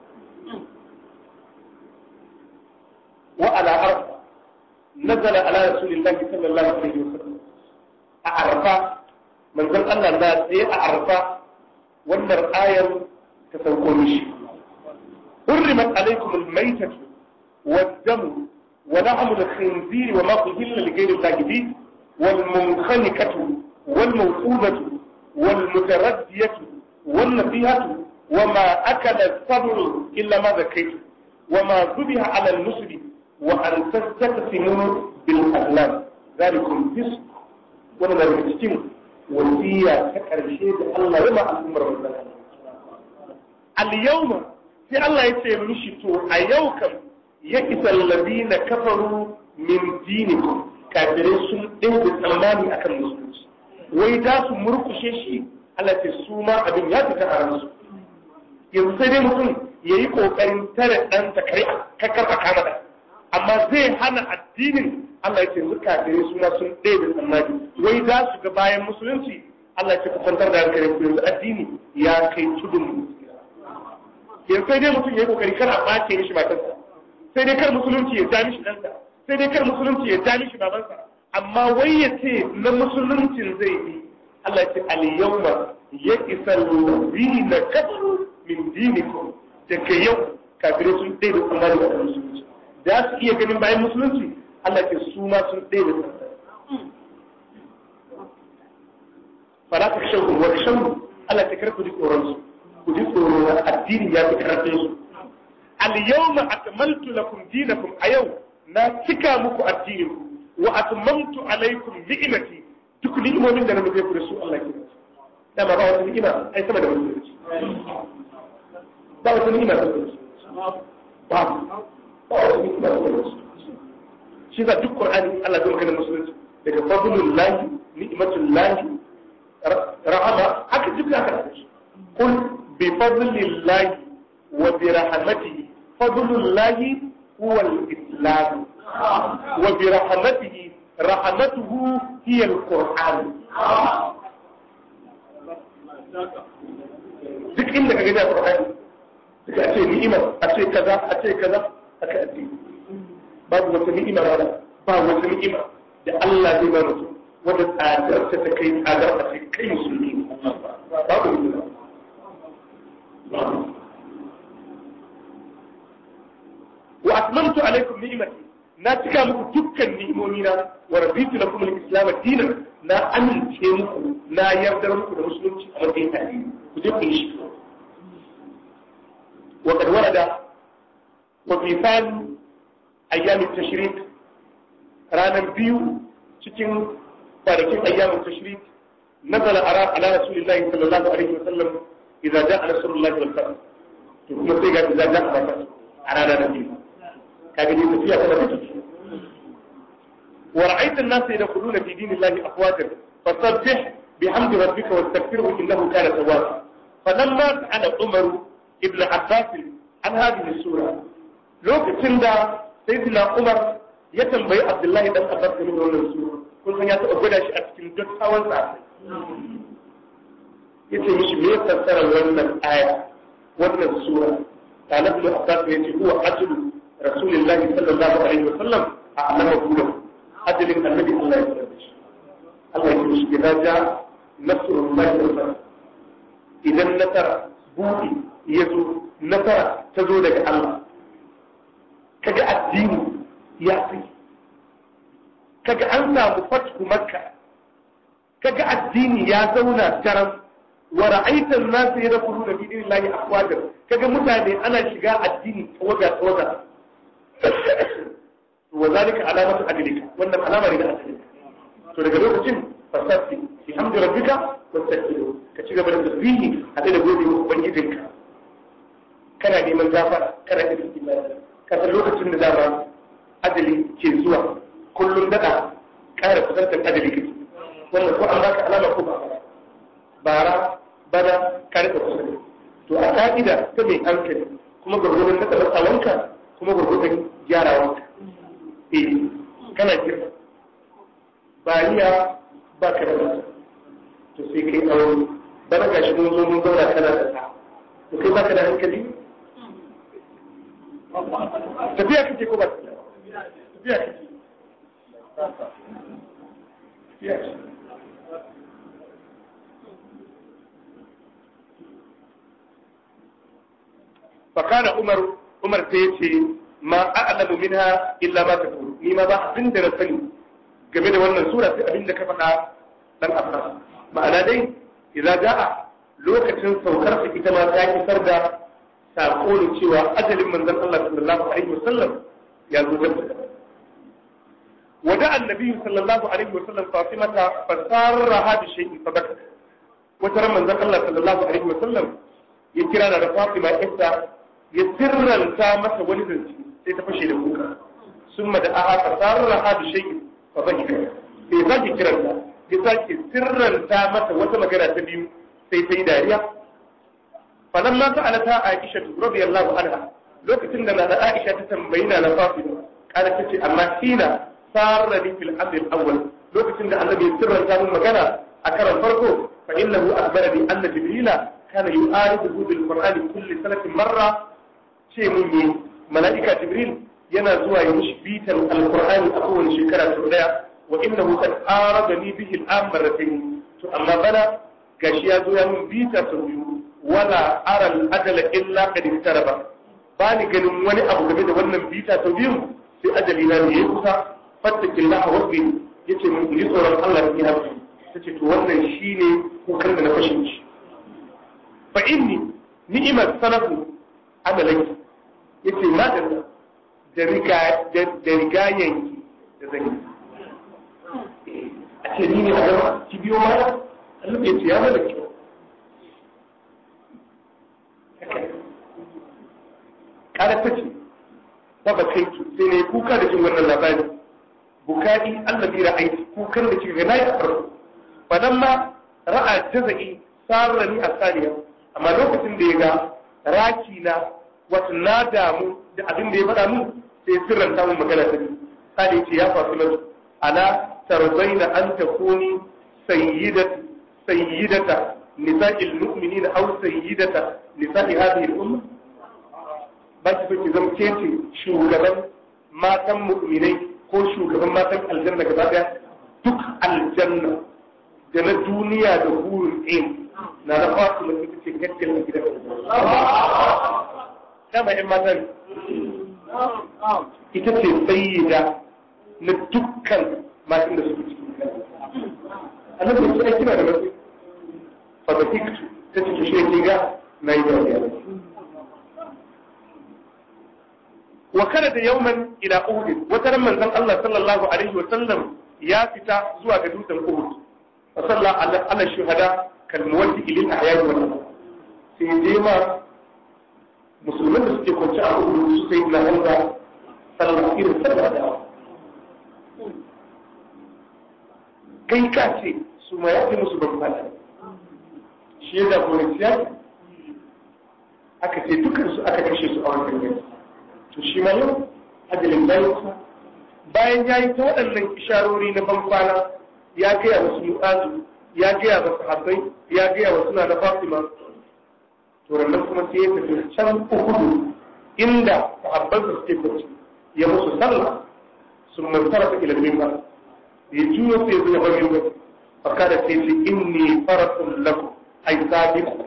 [SPEAKER 1] wa ala arfa nazala ala rasulillahi sallallahu alaihi wasallam a arfa manzon Allah na tsaye a arfa wannan ayar ta sauko mishi حرمت عليكم الميتة والدم ولحم الخنزير وما أهل لغير الله به والمنخنقة والموقوذة والمتردية والنبيهة وما أكل السبع إلا ما ذكيت وما ذبح على النسب وأن تستقسموا بالأغلام ذلكم فسق ولا ذلك وصية كرشيد الله وما الأمر اليوم في الله يتيم مشتو أيوكم يكس الذين كفروا من دينكم kafirai sun ɗaya tsammani akan musulunci wai za su murkushe shi Allah ce su ma abin ya fita a ransu yanzu sai dai mutum ya yi ƙoƙarin tare ɗansa kare kakar a kama da amma zai hana addinin Allah ya ce yanzu kafirai su ma sun ɗaya tsammani wai za su ga bayan musulunci Allah ce ku kwantar da hankali ku yanzu addini ya kai tudun yanzu sai dai mutum ya yi ƙoƙari kar a ɓace mishi matarsa sai dai kar musulunci ya ja mishi ɗansa sai dai kar musulunci ya ja mishi babansa amma wai ya ce na musuluncin zai yi Allah ce al-yawma ya isa na kafaru min dinikum daga yau kafirai sun ɗaya da tsammani da musulunci da su iya ganin bayan musulunci Allah ce su ma sun ɗaya da tsammani fara ka shan wa shan Allah ta karku ji tsoron su ku ji tsoro addini ya fi karfin su al-yawma akmaltu lakum dinakum a yau na cika muku addinin wa atmamtu alaikum ni'imati duk ni'imomin da na nufe ku da su Allah ke da ba wata ni'ima ai sama da musulunci ba wata ni'ima da musulunci ba ba wata ni'ima da musulunci shi za duk Qur'ani Allah zai magana musulunci daga fadlul lahi ni'matul lahi rahama haka duk da haka qul bi fadlillahi wa bi rahmatihi fadlullahi huwa al-islam wa bi rahmatihi rahmatuhu hiya al-qur'an duk inda ka gani a qur'ani duk a ce ni'ima a ce kaza a ce kaza aka addini babu wata ni'ima ba ba wata ni'ima da Allah zai ba mutum wata tsadar ta ta kai tsadar a ce kai musulmi babu ni'ima wa atmamtu alaikum ni'imati na cika muku dukkan ni'imomi na wa raditu lakum al-islam dinan na amince muku na yardar muku da musulunci a matsayin addini ku je ku yi shi wa kad warada wa fi thani ayyamin tashrik ranar biyu cikin kwanakin ayyamin tashrik nazala ara ala rasulillahi sallallahu alaihi wa sallam idza ja'a rasulullahi wal fath to kuma sai ga idza ja'a fath a ranar biyu kaga dai tafiya tana da tafiya wa ra'aita an-nasa yadkhuluna fi dinillahi afwajan fasabbih bihamdi rabbika wastaghfirhu innahu kana tawwaba falamma sa'ala umaru ibn abbas an hadhihi sura lokacin da sayyidina umar ya tambayi abdullahi dan abbas game da wannan sura kun san ya taɓa gwada shi a cikin dattawan sa ya ce mishi me fassara wannan aya wannan sura talib ibn abbas ya ce huwa ajlu rasulillahi sallallahu alaihi wasallam a alama gudan ajalin annabi Allah ya sanar da shi Allah ya ce mishi idan ja nasrullahi wal fath idan nasara buɗi ya zo nasara ta zo daga Allah kaga addini ya fi kaga an samu fatku makka kaga addini ya zauna daram wa ra'aitan nasu yadkhuluna fi dinillahi afwajan kaga mutane ana shiga addini tawaga tawaga wa zalika alamatu adlika wannan alama ne da adlika to daga lokacin fasabbi bihamdi rabbika wastaghfiru ka ci gaba da tasbihi hade da gode wa ubangijinka kana neman gafara kana da istighfar ka san lokacin da dama ajali ke zuwa kullum dada ƙara kusantar ajali kake wannan ko an baka alama ko ba bara bana ka rika kusa to a ka'ida ta mai hankali kuma gurgurun na taɓa tsawonka kuma gurgurun gyarawanka eh kana girma bariya ba ka da to sai kai aure bana gashi mun zo mun zauna kana da ta to kai baka da hankali tafiya kake ko ba tafiya kake tafiya kake فكان عمر عمر تيتي ما أعلم منها إلا ما تقول ni ma ba abin da na sani game da wannan sura sai abin da ka faɗa dan Abbas ma'ana dai idza ja'a lokacin saukar ta ita ma ta kisar da sako ne cewa ajalin manzon Allah sallallahu alaihi wasallam ya zo da wada annabi sallallahu alaihi wasallam Fatimata fasarraha bi shay'in fabakat wata ran manzon Allah sallallahu alaihi wasallam ya kira da Fatima ita ya sirranta masa wani zance sai ta fashe da kuka summa da aha fasarraha bi shay'in fabaka sai zaki kiranta ya sake sirranta masa wata magana ta biyu sai ta yi dariya falan ma sa'ala ta Aisha radiyallahu anha lokacin da na Aisha ta tambayi na Fatima kana tace amma hina sarrani fil amr al-awwal lokacin da annabi sirranta mun magana a karan farko fa innahu akhbarani anna jibrila kana yu'aridu bil qur'ani kulli sanatin marra ce mun yi mala'ika jibril yana zuwa ya mishi bitan alqur'ani a kowace shekara sau daya wa innahu qad aradani bihi al-am marratayn to amma bana gashi ya zo ya mun bita sau biyu wala ara al-ajala illa qad iktaraba ba ni ganin wani abu game da wannan bita sau biyu sai ajali na ne ya kusa fattakillaha wasbi yace mun yi tsoron Allah ya hafi tace to wannan shine kukan da na fashin shi fa inni ni'mat sanafu amalanki yace ma da da riga da rigayenki da zan yi a ce ni ne a gaba ki biyo mana Allah ya ce ya mana kyau kada ta ce ba ba kai sai ne kuka da jin wannan labari bukari Allah bi ra'ayi kukan da kika ga nayi a farko fadan ma ra'a jazai sarrani a saniya amma lokacin da ya ga raki na wata na damu da abin da ya faɗa mun sai sirran samun magana ta sai ce ya fasu na ala tarzaina an takuni sayyidat sayyidata nisa'il mu'minina aw sayyidata nisa'i hadhihi al-umma ba ki so ki zama ke ce shugaban matan mu'minai ko shugaban matan aljanna gaba daya duk aljanna da na duniya da hurin aim na na fasu na ita ce gaskiyar na gidan dama yan matan ita ce sayyida na dukkan matan da suke cikin annabi ya ce ai kina da matsayi fa da hiktu ta ce to shi ke ga na yi dariya wa kada da yauman ila uhud wata ran manzon Allah sallallahu alaihi wa sallam ya fita zuwa ga dutsen uhud fa salla ala shuhada kal muwaddi lil ahya wal sai je ma musulman da suke kwance a uhud su sai na hamza sallallahu alaihi wa sallam kai ka ce su ma ya ce musu ban fada shi ya jagoranci yaki aka ce dukansu aka kashe su a wannan yanki to shi ma yau ajalin bayansa bayan ya yi ta waɗannan isharori na banfana ya gaya wasu mu'azu ya gaya wasu habbai ya gaya wasu na na fatima to rannan kuma sai ya tafi can uhudu inda sahabbansa suke kwanci ya musu sallah sun mantara ta ilimin ba ya juyo sai zai bar yin ba faka da sai ce inni faratun lakum ai sabiku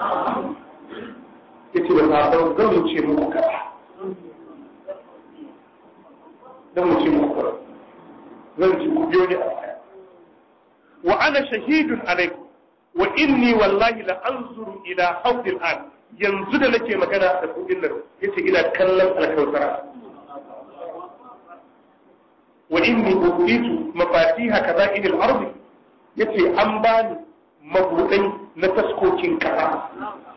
[SPEAKER 1] yace da sahabban zan wuce muku kaza don mu ce muku zan ci ku biyo ni a baya wa ana shahidun alaikum wa inni wallahi la anzuru ila hawdil an yanzu da nake magana da kudin nan yace ina kallon alkausara wa inni utitu mafatiha kada'il al-ard yace an bani mabudai na taskokin kasa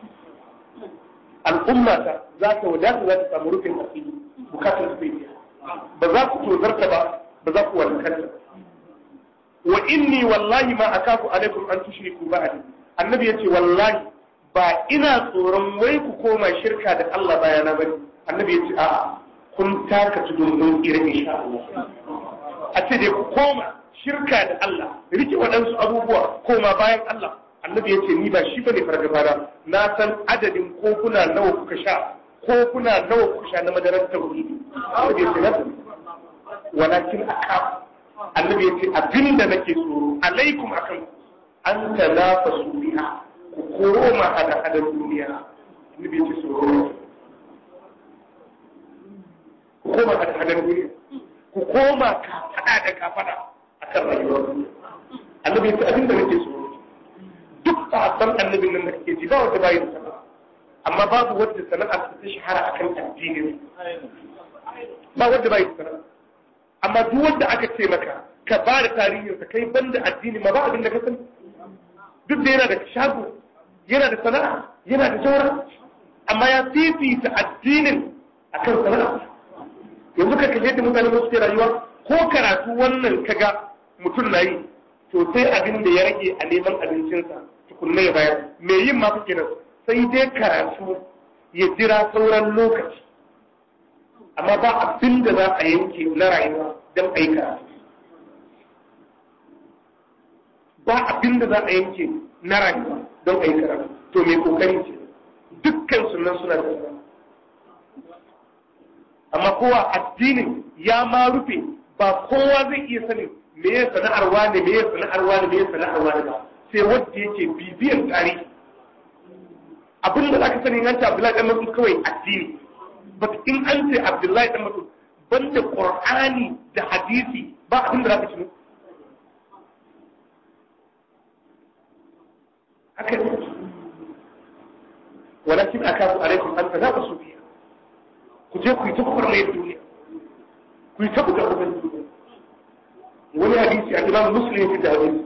[SPEAKER 1] al'ummata za ta wadata za ta samu rufin asiri bukatar su biya ba za ku tozarta ba ba za ku walakanta wa inni wallahi ma akafu alaikum an tushriku ba'di annabi yace wallahi ba ina tsoron wai ku koma shirka da Allah bayana bane annabi yace a'a kun taka tudun irin insha Allah a ce dai ku koma shirka da Allah rike waɗansu abubuwa koma bayan Allah annabi yace ni ba shi bane fargaba da na san adadin kofuna nawa kuka sha kofuna nawa kuka sha na madarar tauhidi annabi yace na walakin akaf annabi yace abinda nake tsoro alaikum akan an tanafasu biha ku koma hada hada duniya annabi yace tsoro ku koma hada hada duniya ku koma ka fada da ka fada akan rayuwar annabi yace abinda nake tsoro duk sahabban annabin nan da kake ji ba wanda bai da sana'a amma babu wanda sana'a ta shahara akan addini ba wanda bai da sana'a amma duk wanda aka ce maka ka ba da tarihin sa kai banda addini ma ba abin da ka sani duk da yana da shago yana da sana'a yana da jawara amma ya fifita addinin akan sana'a yanzu ka kalle da mutane su ke rayuwa ko karatu wannan kaga mutum na yi to sai abin da ya rage a neman abincinsa tukunna ya bayar me yin ma kake nan sai dai karatu ya jira sauran lokaci amma ba abin da za a yanke na rayuwa don a yi karatu ba abin da za a yanke na rayuwa don a yi karatu to mai kokari ce dukkan sunan suna da amma kowa addinin ya ma rufe ba kowa zai iya sanin me ya sana'ar wani me ya sana'ar wani me ya sana'ar wani ba sai wanda yake bibiyan tarihi abin da zaka sani an ce Abdullahi dan Mas'ud kawai addini but in an ce Abdullahi dan Mas'ud banda Qur'ani da hadisi ba abin da zaka ci haka ne walakin akafu alaikum an tanafasu fiha ku je ku yi ta kurmayar duniya ku yi ta buga bugan duniya wani hadisi a imam muslim fi da hadisi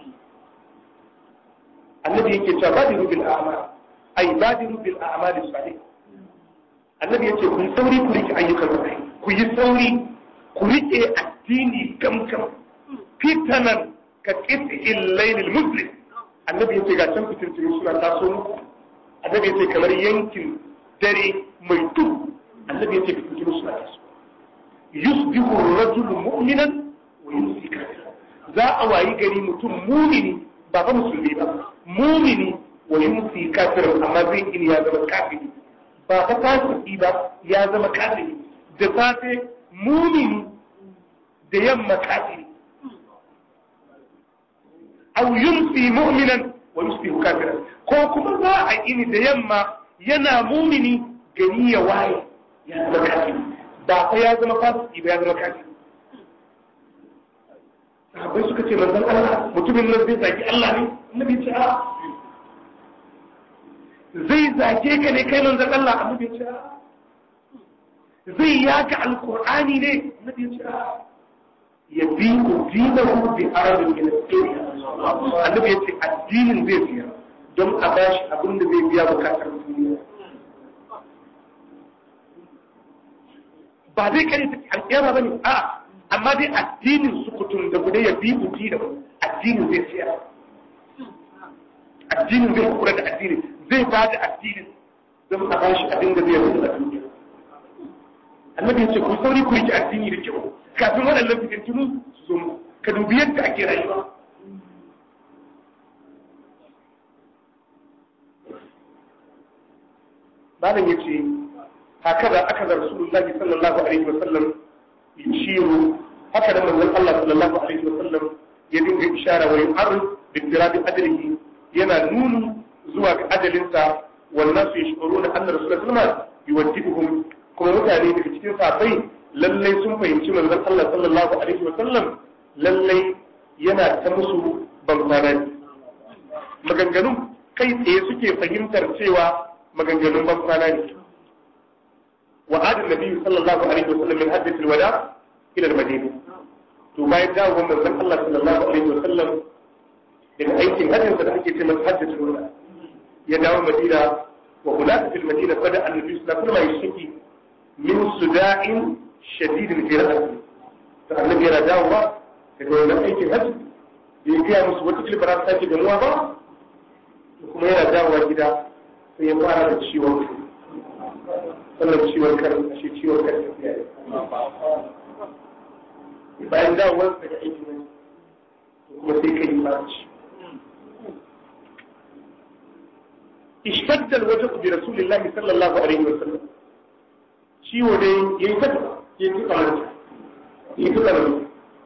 [SPEAKER 1] annabi yake cewa badiru bil a'mal ay badiru bil a'mal salih annabi yace ku yi sauri ku rike ayyukan rai ku yi sauri ku rike addini gamgam fitanan ka qit'il layl al muslim annabi yace ga can fitirtiri suna taso muku annabi ya ce kamar yankin dare mai duhu annabi ya ce ka fito musu da su yusbihu rajulu mu'minan wa yumsi kafiran za a wayi gari mutum mumini ba fa musulmi ba mumini wa yumsi kafiran amma zai ini ya zama kafiri ba fa fasiki ba ya zama kafiri da safe mumini da yamma kafiri aw yumsi mu'minan wa yusbihu kafiran ko kuma za a ini da yamma yana mumini gari ya waye ya zama kafiri ba fa ya zama fasiki ba ya zama kafiri sahabbai suka ce manzon Allah mutumin nan zai zagi Allah ne annabi ce a zai zage ka ne kai manzon Allah annabi ce a zai yaka alqur'ani ne annabi ce a ya bi ku dinahu bi arabin min annabi ya ce addinin zai biya don a bashi abin da zai biya bukatar duniya ba zai kare ta alƙiyama bane a'a amma dai addinin sukutun da guda ya bi buti da addinin zai siya addinin zai kura da addinin zai ba da addinin don a ba shi abin da zai rufe da duniya annabi ya ce ku sauri ku rike addini da kyau kafin waɗannan fitintunu su zo mu ka dubi yadda ake rayuwa malam ya ce haka aka da rasulullahi sallallahu alaihi wasallam yushiru haka da manzon Allah sallallahu alaihi wasallam ya dinga ishara wa yu'arrid bi tirabi ajrihi yana nunu zuwa ga ajalinsa wannan su yashkuruna anna rasulullahi sallallahu alaihi wasallam yuwaddibuhum kuma mutane daga cikin sahabbai lallai sun fahimci manzon Allah sallallahu alaihi wasallam lallai yana ta musu bankwana maganganun kai tsaye suke fahimtar cewa maganganun bankwana ne وعاد النبي صلى الله عليه وسلم من حجة الوداع إلى المدينة ثم يدعو من ذن الله صلى الله عليه وسلم من أيك هجة حجة من حجة الوداع يدعو المدينة وهناك في المدينة بدأ النبي صلى الله عليه وسلم يشتكي من صداع شديد في رأسه فالنبي يرى دعوة يقول من أيك هجة يجيها مسوتك لبرات تاكي جموعة با وكما يرى دعوة كده فيقال الشيوخ sannan ciwon kan shi ciwon kan tafiya ne bayan dawowar daga aiki ne kuma sai kai baci ishtadda alwajhu bi rasulillahi sallallahu alaihi wasallam ciwo dai yayi ta yayi ta kamar yayi ta kamar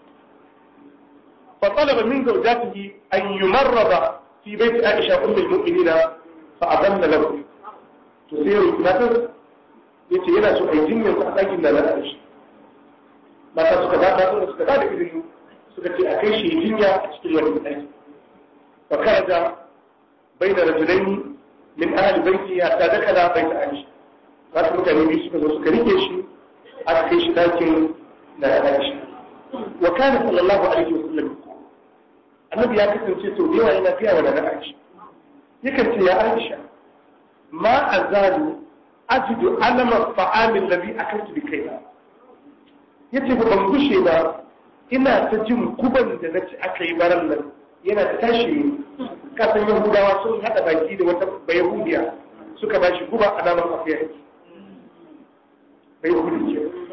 [SPEAKER 1] فطلب من زوجاته أن يمرض في بيت عائشة أم المؤمنين فأذن له تصير مثلا ya ce yana so a yi jinyar a ɗakin da na shi mata suka ba ta suka ba da izini suka ce a kai shi jinya a cikin wani ɗaki fa kada bai da rajulaini min ahli baiti ya ta daka da bai ta aisha wasu mutane biyu suka zo suka rike shi aka kai shi ɗakin da na aisha wa kana sallallahu alaihi wa sallam annabi ya kasance to da yawa yana fiya wa da na aisha yakan ce ya aisha ma azalu ajidu alamar fa'amin labi a kan bi kai ya ce ban gushe ba ina ta jin guban da na ci aka yi baran nan yana ta tashi kasan yahudawa sun haɗa baki da wata bayahudiya suka ba shi guba a naman afiya yake bayahudi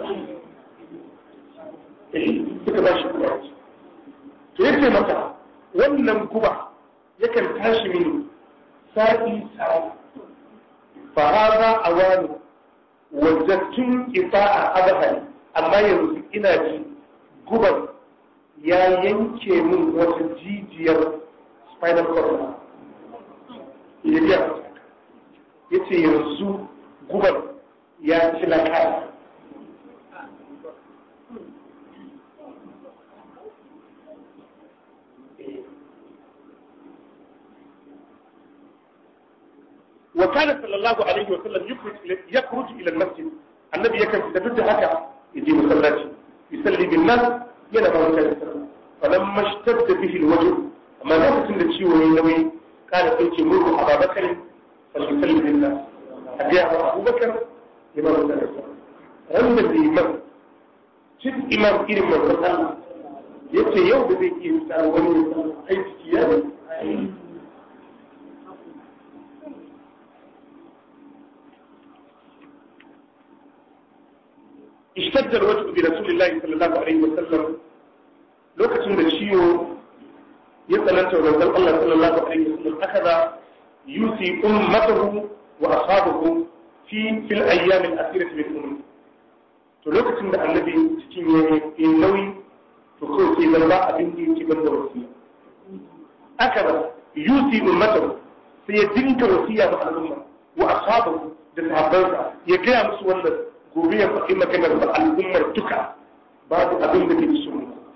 [SPEAKER 1] ce suka ba shi guba to ya ce mata wannan guba yakan tashi mini sa'i sa'i فهذا أوان وجدتم إطاعة أبهل أما يرزق إنا جي قبل يا ينكي من وتجيجير spinal cord ya yace yanzu gubar ya ci na kaya وكان صلى الله عليه وسلم يخرج يخرج الى المسجد النبي يكن تدد هكا يجي مسلاتي يصلي بالناس yana ba mutane sallah falamma ishtadda bihi alwajh amma lokacin da ciwo yayi nauyi kana sai ce murhu ababakar sallallahu billah abiya wa abubakar ya ba mutane sallah wanda liman cin imam irin manzon Allah yace yau da zai iya tsara wani aiki ya ishtadda alwajhu bi rasulillahi sallallahu alaihi wa sallam lokacin da ciwo ya tsananta wa manzon Allah sallallahu alaihi wa sallam akaza yusi ummatahu wa ashabahu fi fil ayyam al-akhirah min umri to lokacin da annabi cikin yayi nauyi to kawai sai zan ba abin da yake ban da wasiya akaza yusi ummatahu sai ya dinka wasiya ga al'umma wa ashabahu da sahabbansa ya gaya musu wannan gobe ya faɗi maganar ba al'ummar duka babu abin da ke so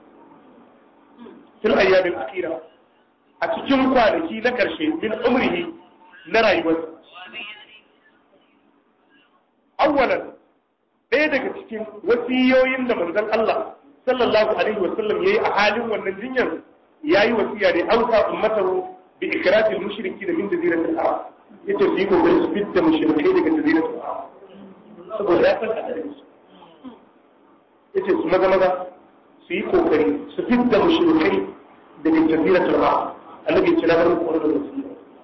[SPEAKER 1] fil ayyamin akira a cikin kwanaki na ƙarshe min umrihi na rayuwarsa awwalan ɗaya daga cikin wasiyoyin da manzon Allah sallallahu alaihi wa sallam yayi a halin wannan jinyar yayi wasiya ne auka ummatahu bi ikrafil mushriki da min jaziratil arab yace su yi kokari su fitta mushrikai daga jaziratul arab saboda ya san hadarin su yace su maza maza su yi kokari su fitta mushrikai daga jaziratul arab annabi ya ce na bar muku wani da wasiya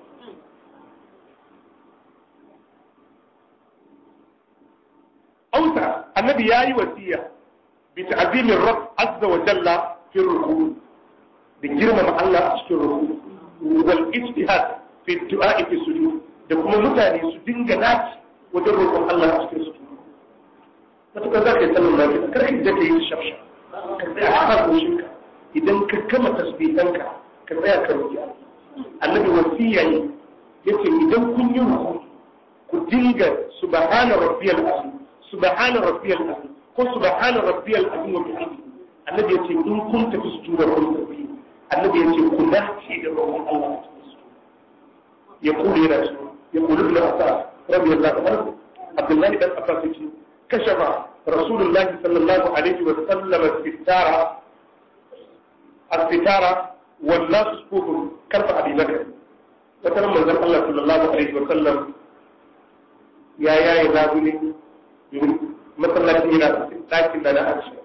[SPEAKER 1] auta annabi yayi wasiya bi ta'zimin rabb azza wa jalla fi ruku da girmama Allah a cikin ruku wal ijtihad fi du'a fi sujud da kuma mutane su dinga naci wajen roƙon Allah a cikin sujud matuƙar za ka yi sallar lafiya kar ka ka yi shafsha ka tsaya a kan goshinka idan ka kama tasbihanka ka tsaya ka roƙi annabi wasiya ne yace idan kun yi ruku ku dinga subhana rabbiyal azim subhana rabbiyal azim ko subhana rabbiyal azim wa bihamdi annabi yace in kun tafi sujuda kun tafi annabi yace ku dace da roƙon Allah a cikin sujud يقول يا رسول يقول ابن عباس رضي الله عنه عبد الله بن عباس كشف رسول الله صلى الله عليه وسلم الستارة الستارة والناس صفوف كرب أبي بكر وترى من الله صلى الله عليه وسلم يا يا يا ذابني مثلا إلى لكن لا أكشف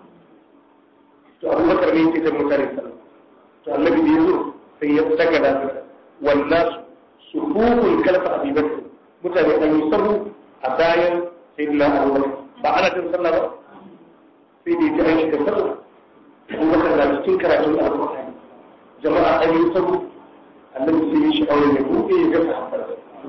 [SPEAKER 1] to Abu Bakar ne yake da mutane sallallahu to annabi da yazo sai ya daga da wannan sufufun kalfa abi bakr mutane an yi sahu a bayan sayyidina abubakar ba ana jin sallah ba sai da yake an shiga sallah abubakar na cikin karatun alƙur'ani jama'a an yi sahu annabi sai ya sha'awar ya buɗe ya ga sahabbar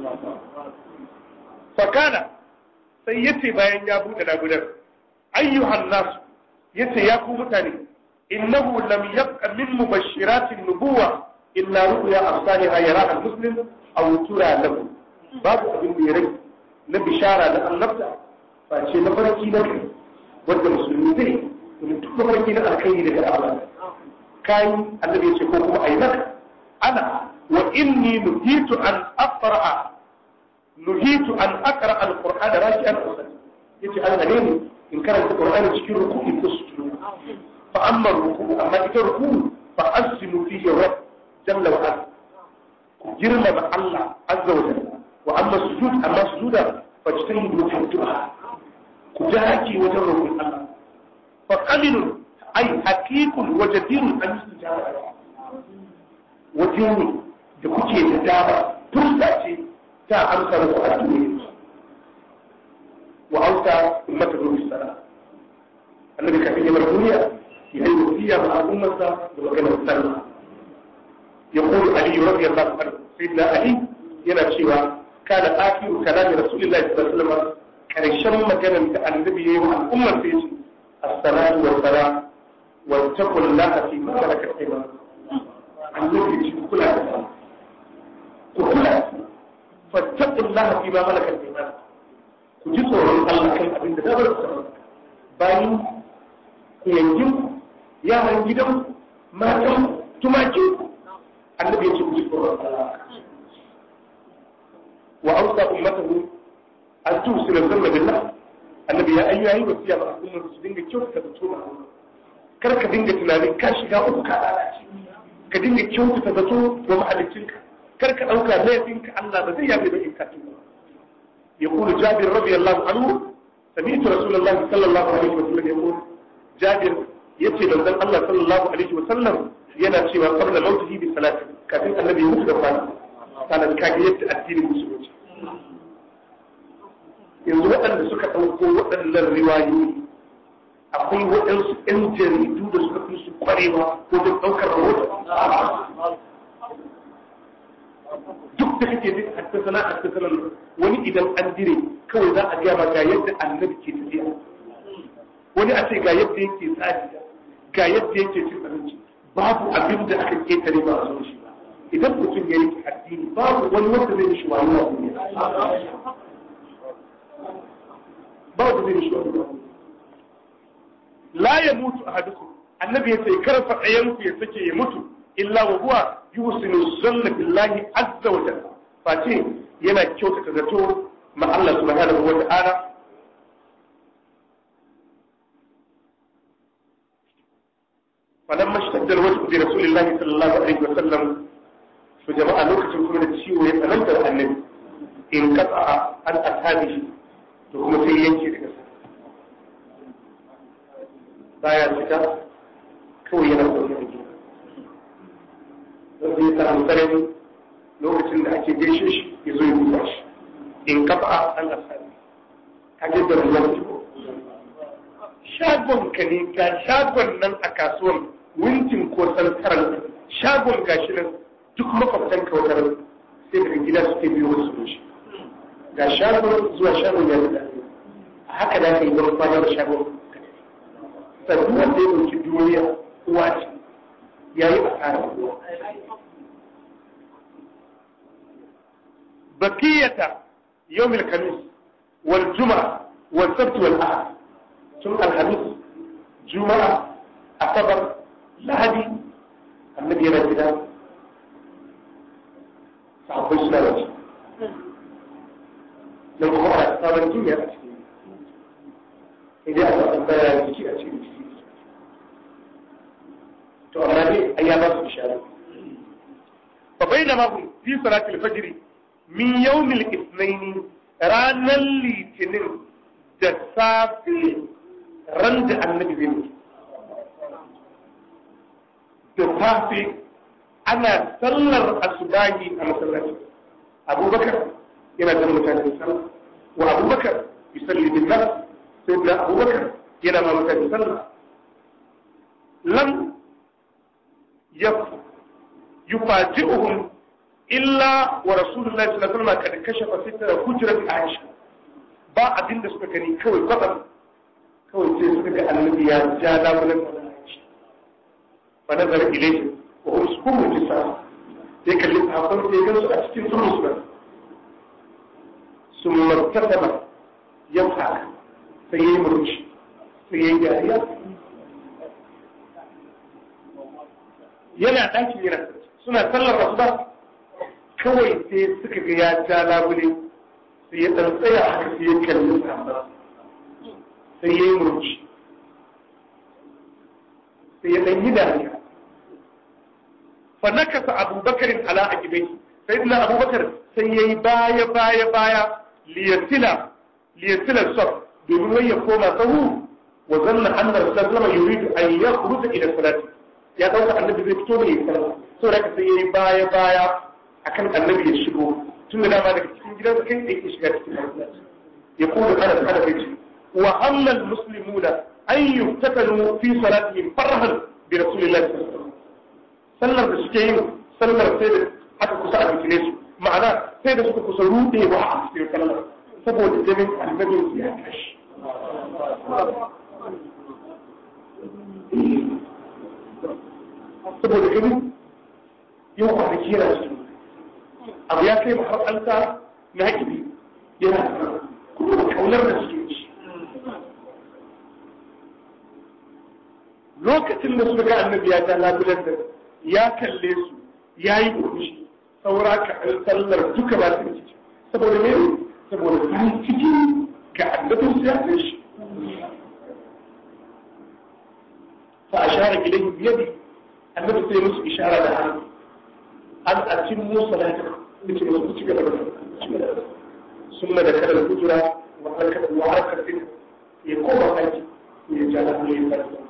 [SPEAKER 1] fakana sai yace bayan ya buɗe labudan ayyuhan nas yace ya ku mutane innahu lam yabqa min mubashiratin nubuwa illa ru'ya afsaliha yara al-muslim aw tura lahu babu abin da ya rage na bishara da annabta ba ce na farki na kai wanda musulmi zai domin duk mafarki na alkhairi daga Allah kai annabi ya ce ko kuma ayi maka ana wa inni nuhitu an aqra'a nuhitu an aqra al-qur'an raki'an usalli yace Allah ne in karanta qur'ani cikin ruku'i ko sujud fa amma ruku'u amma ita ruku'u fa asimu fihi rabb jalla wa ala ku girmama Allah azza wa jalla wa amma sujud amma sujuda fajtahidu fi du'a ku daki wajen roƙon Allah fa qalilun ay haqiqun wa jadirun an yusjada waje ne da kuke da dama fursa ce ta amsa muku addu'o'i wa auta ummata bi sala annabi kafin ya bar duniya ya yi wasiya ma al'ummarsa da maganar sallah يقول علي رضي الله عنه سيدنا علي yana cewa kana akiru kalami rasulullahi sallallahu alaihi wasallam karshen maganar da annabi yayi wa al'ummar sai ce as-salatu wa salam wa taqullaha fi ma malakat aymanukum annabi ce kula da ku kula fa taqullaha fi ma malakat aymanukum ku ji tsoron Allah kan abin da dabar ku bayan ku yankin yaran gidan matan tumakin annabi ya ce ku ji tsoron Allah wa ausa ummatahu an tusila zanna billah annabi ya ayyu yayi wasiya ba al'ummar su dinga kyautata da tsoron Allah kar ka dinga tunanin ka shiga uku ka lalace ka dinga kyautata da wa mahaliccinka kar ka dauka laifinka Allah ba zai yabe ba in ka tuba يقول جابر رضي الله عنه سمعت رسول الله صلى الله عليه وسلم يقول جابر يتي من الله صلى الله عليه وسلم yana cewa qabla mautihi bi salati kafin annabi ya mutu da kwana kana kage yadda addinin musulunci yanzu waɗanda suka ɗauko waɗannan riwayoyi akwai waɗansu 'yan jaridu da suka fi su kwarewa wajen ɗaukar rahoto duk da kake jin haddasana haddasana wani idan an dire kawai za a gaya ma ga yadda annabi ke tafiya wani a ce ga yadda yake tsari ga yadda yake cin abinci babu abin da aka ketare ba a zo shi ba idan mutum ya yi addini babu wani wanda zai mishi wani wa duniya ba wanda zai mishi wani la ya mutu ahadukum annabi ya ce kar fa ɗayanku ya sake ya mutu illa wa huwa yusinu zanna billahi azza wa jalla face yana kyautata zato ma Allah subhanahu wa ta'ala falamma shtadda alwajhu bi rasulillahi sallallahu alaihi wa sallam to jama'a lokacin kuma da ciwo ya tsananta da annabi in qata an ashabihi to kuma sai yanke daga sa baya fita kawai yana zaune a gida don zai samu sarari lokacin da ake gaishe shi ya zo ya duba shi in kafa an asali ka je da ruwan jiko shagon ka ne ga shagon nan a kasuwan wintin ko santaran shagon gashi nan duk makwabtan kautar sai daga gida suke biyo wasu shi ga shagon zuwa shagon ya da a haka da ka yi wani kwanar shagon sannan wanda ya ɗauki duniya uwa ce ya yi asarar uwa بقية يوم الخميس والجمعة والسبت والأحد ثم الخميس جمعة أصبر لهدي النبي رجلا صحابي سنة لو هو أصاب الدنيا إذا أصاب الدنيا يجي أشيء to amma dai ai ya ba su bishara fa bainama hum fi salati al-fajr min yawmil ithnain ranar litinin da safe ran da annabi zai mutu da safe ana sallar asubahi a masallaci abubakar yana da mutane sallah wa abubakar yusalli bin nas sai da abubakar yana ma mutane sallah lam yufaji'uhum illa wa rasulullahi sallallahu alaihi wasallam kad kashafa sitra hujrat aisha ba abin da suka gani kawai kwatsam kawai sai suka ga annabi ya ja labulan da aisha fa nazara ilayhi wa hum sukumu jisa sai kalli sahabban sai gansu a cikin turus ba sun martaba ya fara sai yayi murmushi sai yayi dariya yana ɗakin yana suna sallar asuba kawai sai suka ga ya ja labule sai ya ɗan tsaya haka sai ya kalli samba sai ya yi murci sai ya ɗan yi dariya fa nakasa abubakarin ala a gidan sai ina abubakar sai ya yi baya baya baya liyatila liyatila saf domin wai ya koma sahu wa zanna annar sallama yuridu an yakhruja ila salati ya dauka annabi zai fito ne ya sallah saboda haka sai ya yi baya baya akan annabi ya shigo tun da dama daga cikin gidansa kai da yake shiga cikin masallaci ya kuma ana ana bai ce wa annal muslimuna an yuftatalu fi salatihim farhan bi rasulillahi sallallahu alaihi wasallam sallar da suke yin sallar sai da aka kusa a bikine su ma'ana sai da suka kusa rudewa a cikin sallar saboda jinin annabin ya tashi saboda ganin yau kwanaki yana cikin abu ya kai har an sa na haƙibi yana kuma da kaunar da suke ci lokacin da suka ga annabi ya ta labulan da ya kalle su ya yi kurshi saura ka an sallar duka ba su ciki saboda me saboda ta yi ciki ga annabin su ya kai shi fa ashara ilayhi biyadi annabi sai musu ishara da hannu an atin musa da ta ce musu ci gaba da sun da kada kujura wa harkar wa harkar din ya koma haji ya ja da ya fara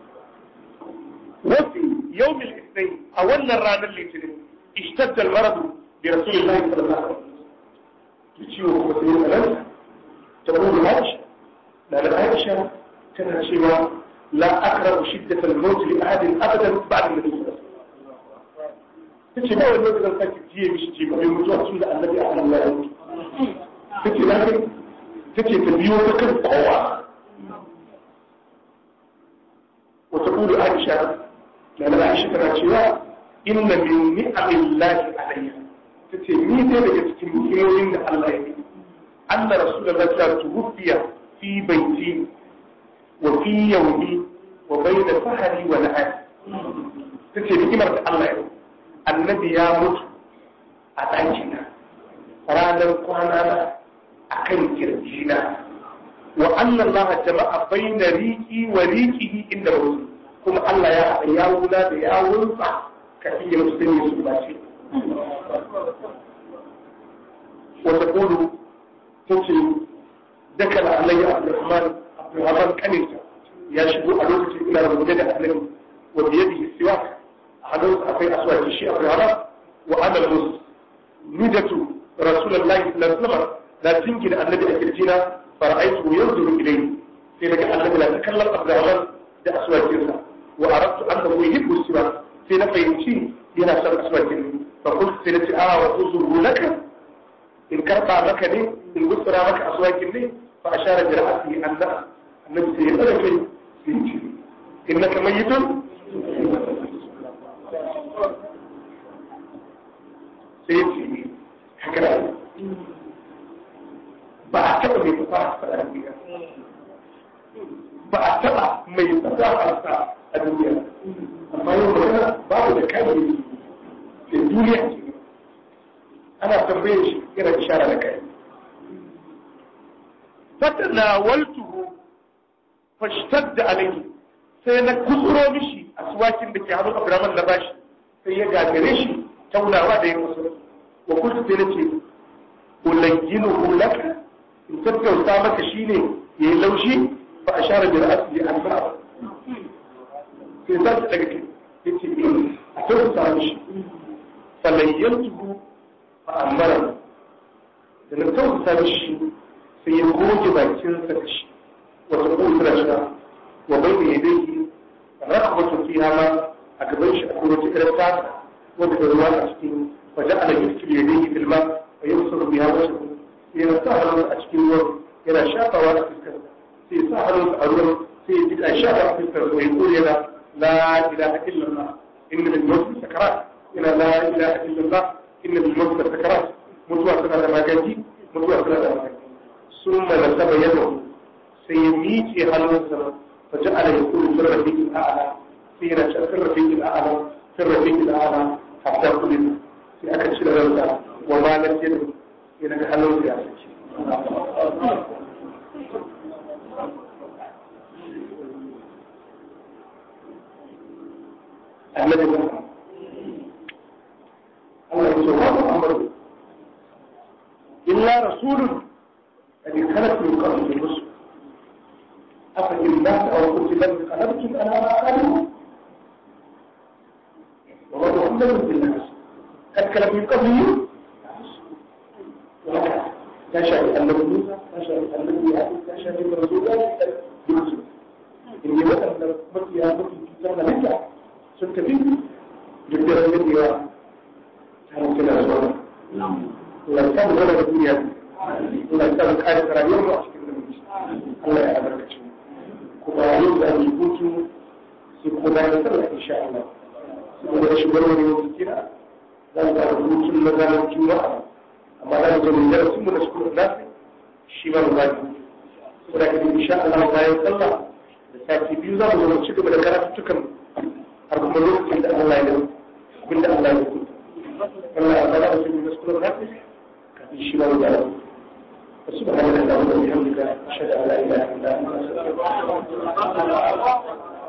[SPEAKER 1] وفي يوم الاثنين أولا رانا الاثنين اشتد المرض برسول الله صلى الله عليه وسلم تشيوه وسير الألم تقول عائشة لا لا عائشة كانت شوى la akrahu shiddat al-maut li ahadin abadan ba'da an-nabi sallallahu alaihi wasallam tace ba wani lokacin sake jiye mishi ji mai mutuwa tun da annabi a kan ya mutu tace na kai tace ta biyo ta kan kowa wata kudu Aisha da na Aisha tana cewa inna min ni'amillahi alayya tace ni dai daga cikin ni'imomin da Allah ya yi anna rasulullahi sallallahu alaihi wasallam tuwfiya fi baiti wa fi yawmi wa bayna sahari wa nahari tace ni'imar da Allah ya yi annabi ya mutu a ɗakina ranar kwana na akan kirjina wa anna Allah jama'a bayna riqi wa riqihi inda mutu kuma Allah ya haɗa yawuna da yawunsa ka iya musulmi su ba ce wata kudu ta ce daga da alayya abdulrahman abdulrahman kaninta ya shigo a lokacin ina rubuce da annabi wa biyadihi siwak a hannunsa akwai aswaki shi abdulrahman wa ana mus nujatu rasulullahi sallallahu alaihi wasallam na jingina annabi a kirjina fara'aitu yanzuru ilayhi sai daga annabi na ta kallon abdulrahman da aswakinsa wa aradtu annahu yuhibbu siwak sai na fahimci yana son aswakin fa qultu sai na ce a wa uzuru laka in karba maka ne in gutsura maka aswakin ne fa ashara bi ra'sihi anna annabi sai ya tsara kai sai ya ce innaka mayyitun sai ya ce haka da ba a taɓa mai fasaha a duniya ba a taɓa mai fasaha a duniya amma yau magana babu da kai da duniya ce ana tambayar shi yana ishara da kai fatana waltuhu fashtadda alayhi sai na kusuro mishi aswakin da ke hannun Abdurrahman na bashi sai ya gagare shi taunawa da ya kusa wa kullu sai nace ulayyinuhu laka in tattauta maka shine yayi laushi fa ashara bi ra'si an ba'a sai za su daga kai yace a tattauta mishi falayyantuhu fa'amara da na tausasa mishi sai ya goge bakinsa da shi wata kusura shi wa bai da yadda yi rakabatu fi hama a gaban shi akwai wata irin tasa wanda da ruwa a cikin wajen ala yusuf ya dai filma a yau sun biya wasu sai ya sa hannun a cikin ruwan yana shafawa a fuskar sai ya sa hannun a ruwan sai ya jika shafa a fuskar sai ya kore yana la ilaha illallah inna lil mawt sakarat ina la ilaha illallah inna bil mawt sakarat mutuwa tana da magani mutuwa tana da magani summa nasaba yadahu sai ya miƙe hannunsa fa ja'ala yaqulu fi rafiqil a'la sai yana cewa fi rafiqil a'la fi rafiqil a'la hatta kullu sai aka cire ransa wa ma lam yadu sai daga hannunsa ya saki annabi Muhammad Allah ya ce wa Muhammad illa rasulun qad khalat min qablihi rusul afa in mata aw qutila qalabtum ala aqabikum wa ma muhammadun illa rasul qad khalat min qablihi ya shafi annabi Musa ya shafi annabi Yahya ya shafi rasulullahi Yusuf in yi waɗanda mafiya mafi cutar da nake sun tafi duk da rage da yawa ta mutu da zuwa Allah ya samu zama da duniya Allah ya samu kare rayuwar mu a cikin namiji Allah ya albarkace mu kuma yau da mu hutu sai kuma bayan sallah insha Allah saboda rashin wani wasu kira za mu fara hutun na ranar juma'a amma za mu zo mu darasin mu na sukuru nasi shi ma mu baki saboda ka insha Allah bayan sallah da sati biyu za mu zo mu ci gaba da karatuttukan har kuma lokacin da Allah ya yi abinda Allah ya yi Allah ya bada mutum da sukuru nasi kafin shi ma mu baki سبحانك اللهم وبحمدك اشهد ان لا اله الا انت استغفرك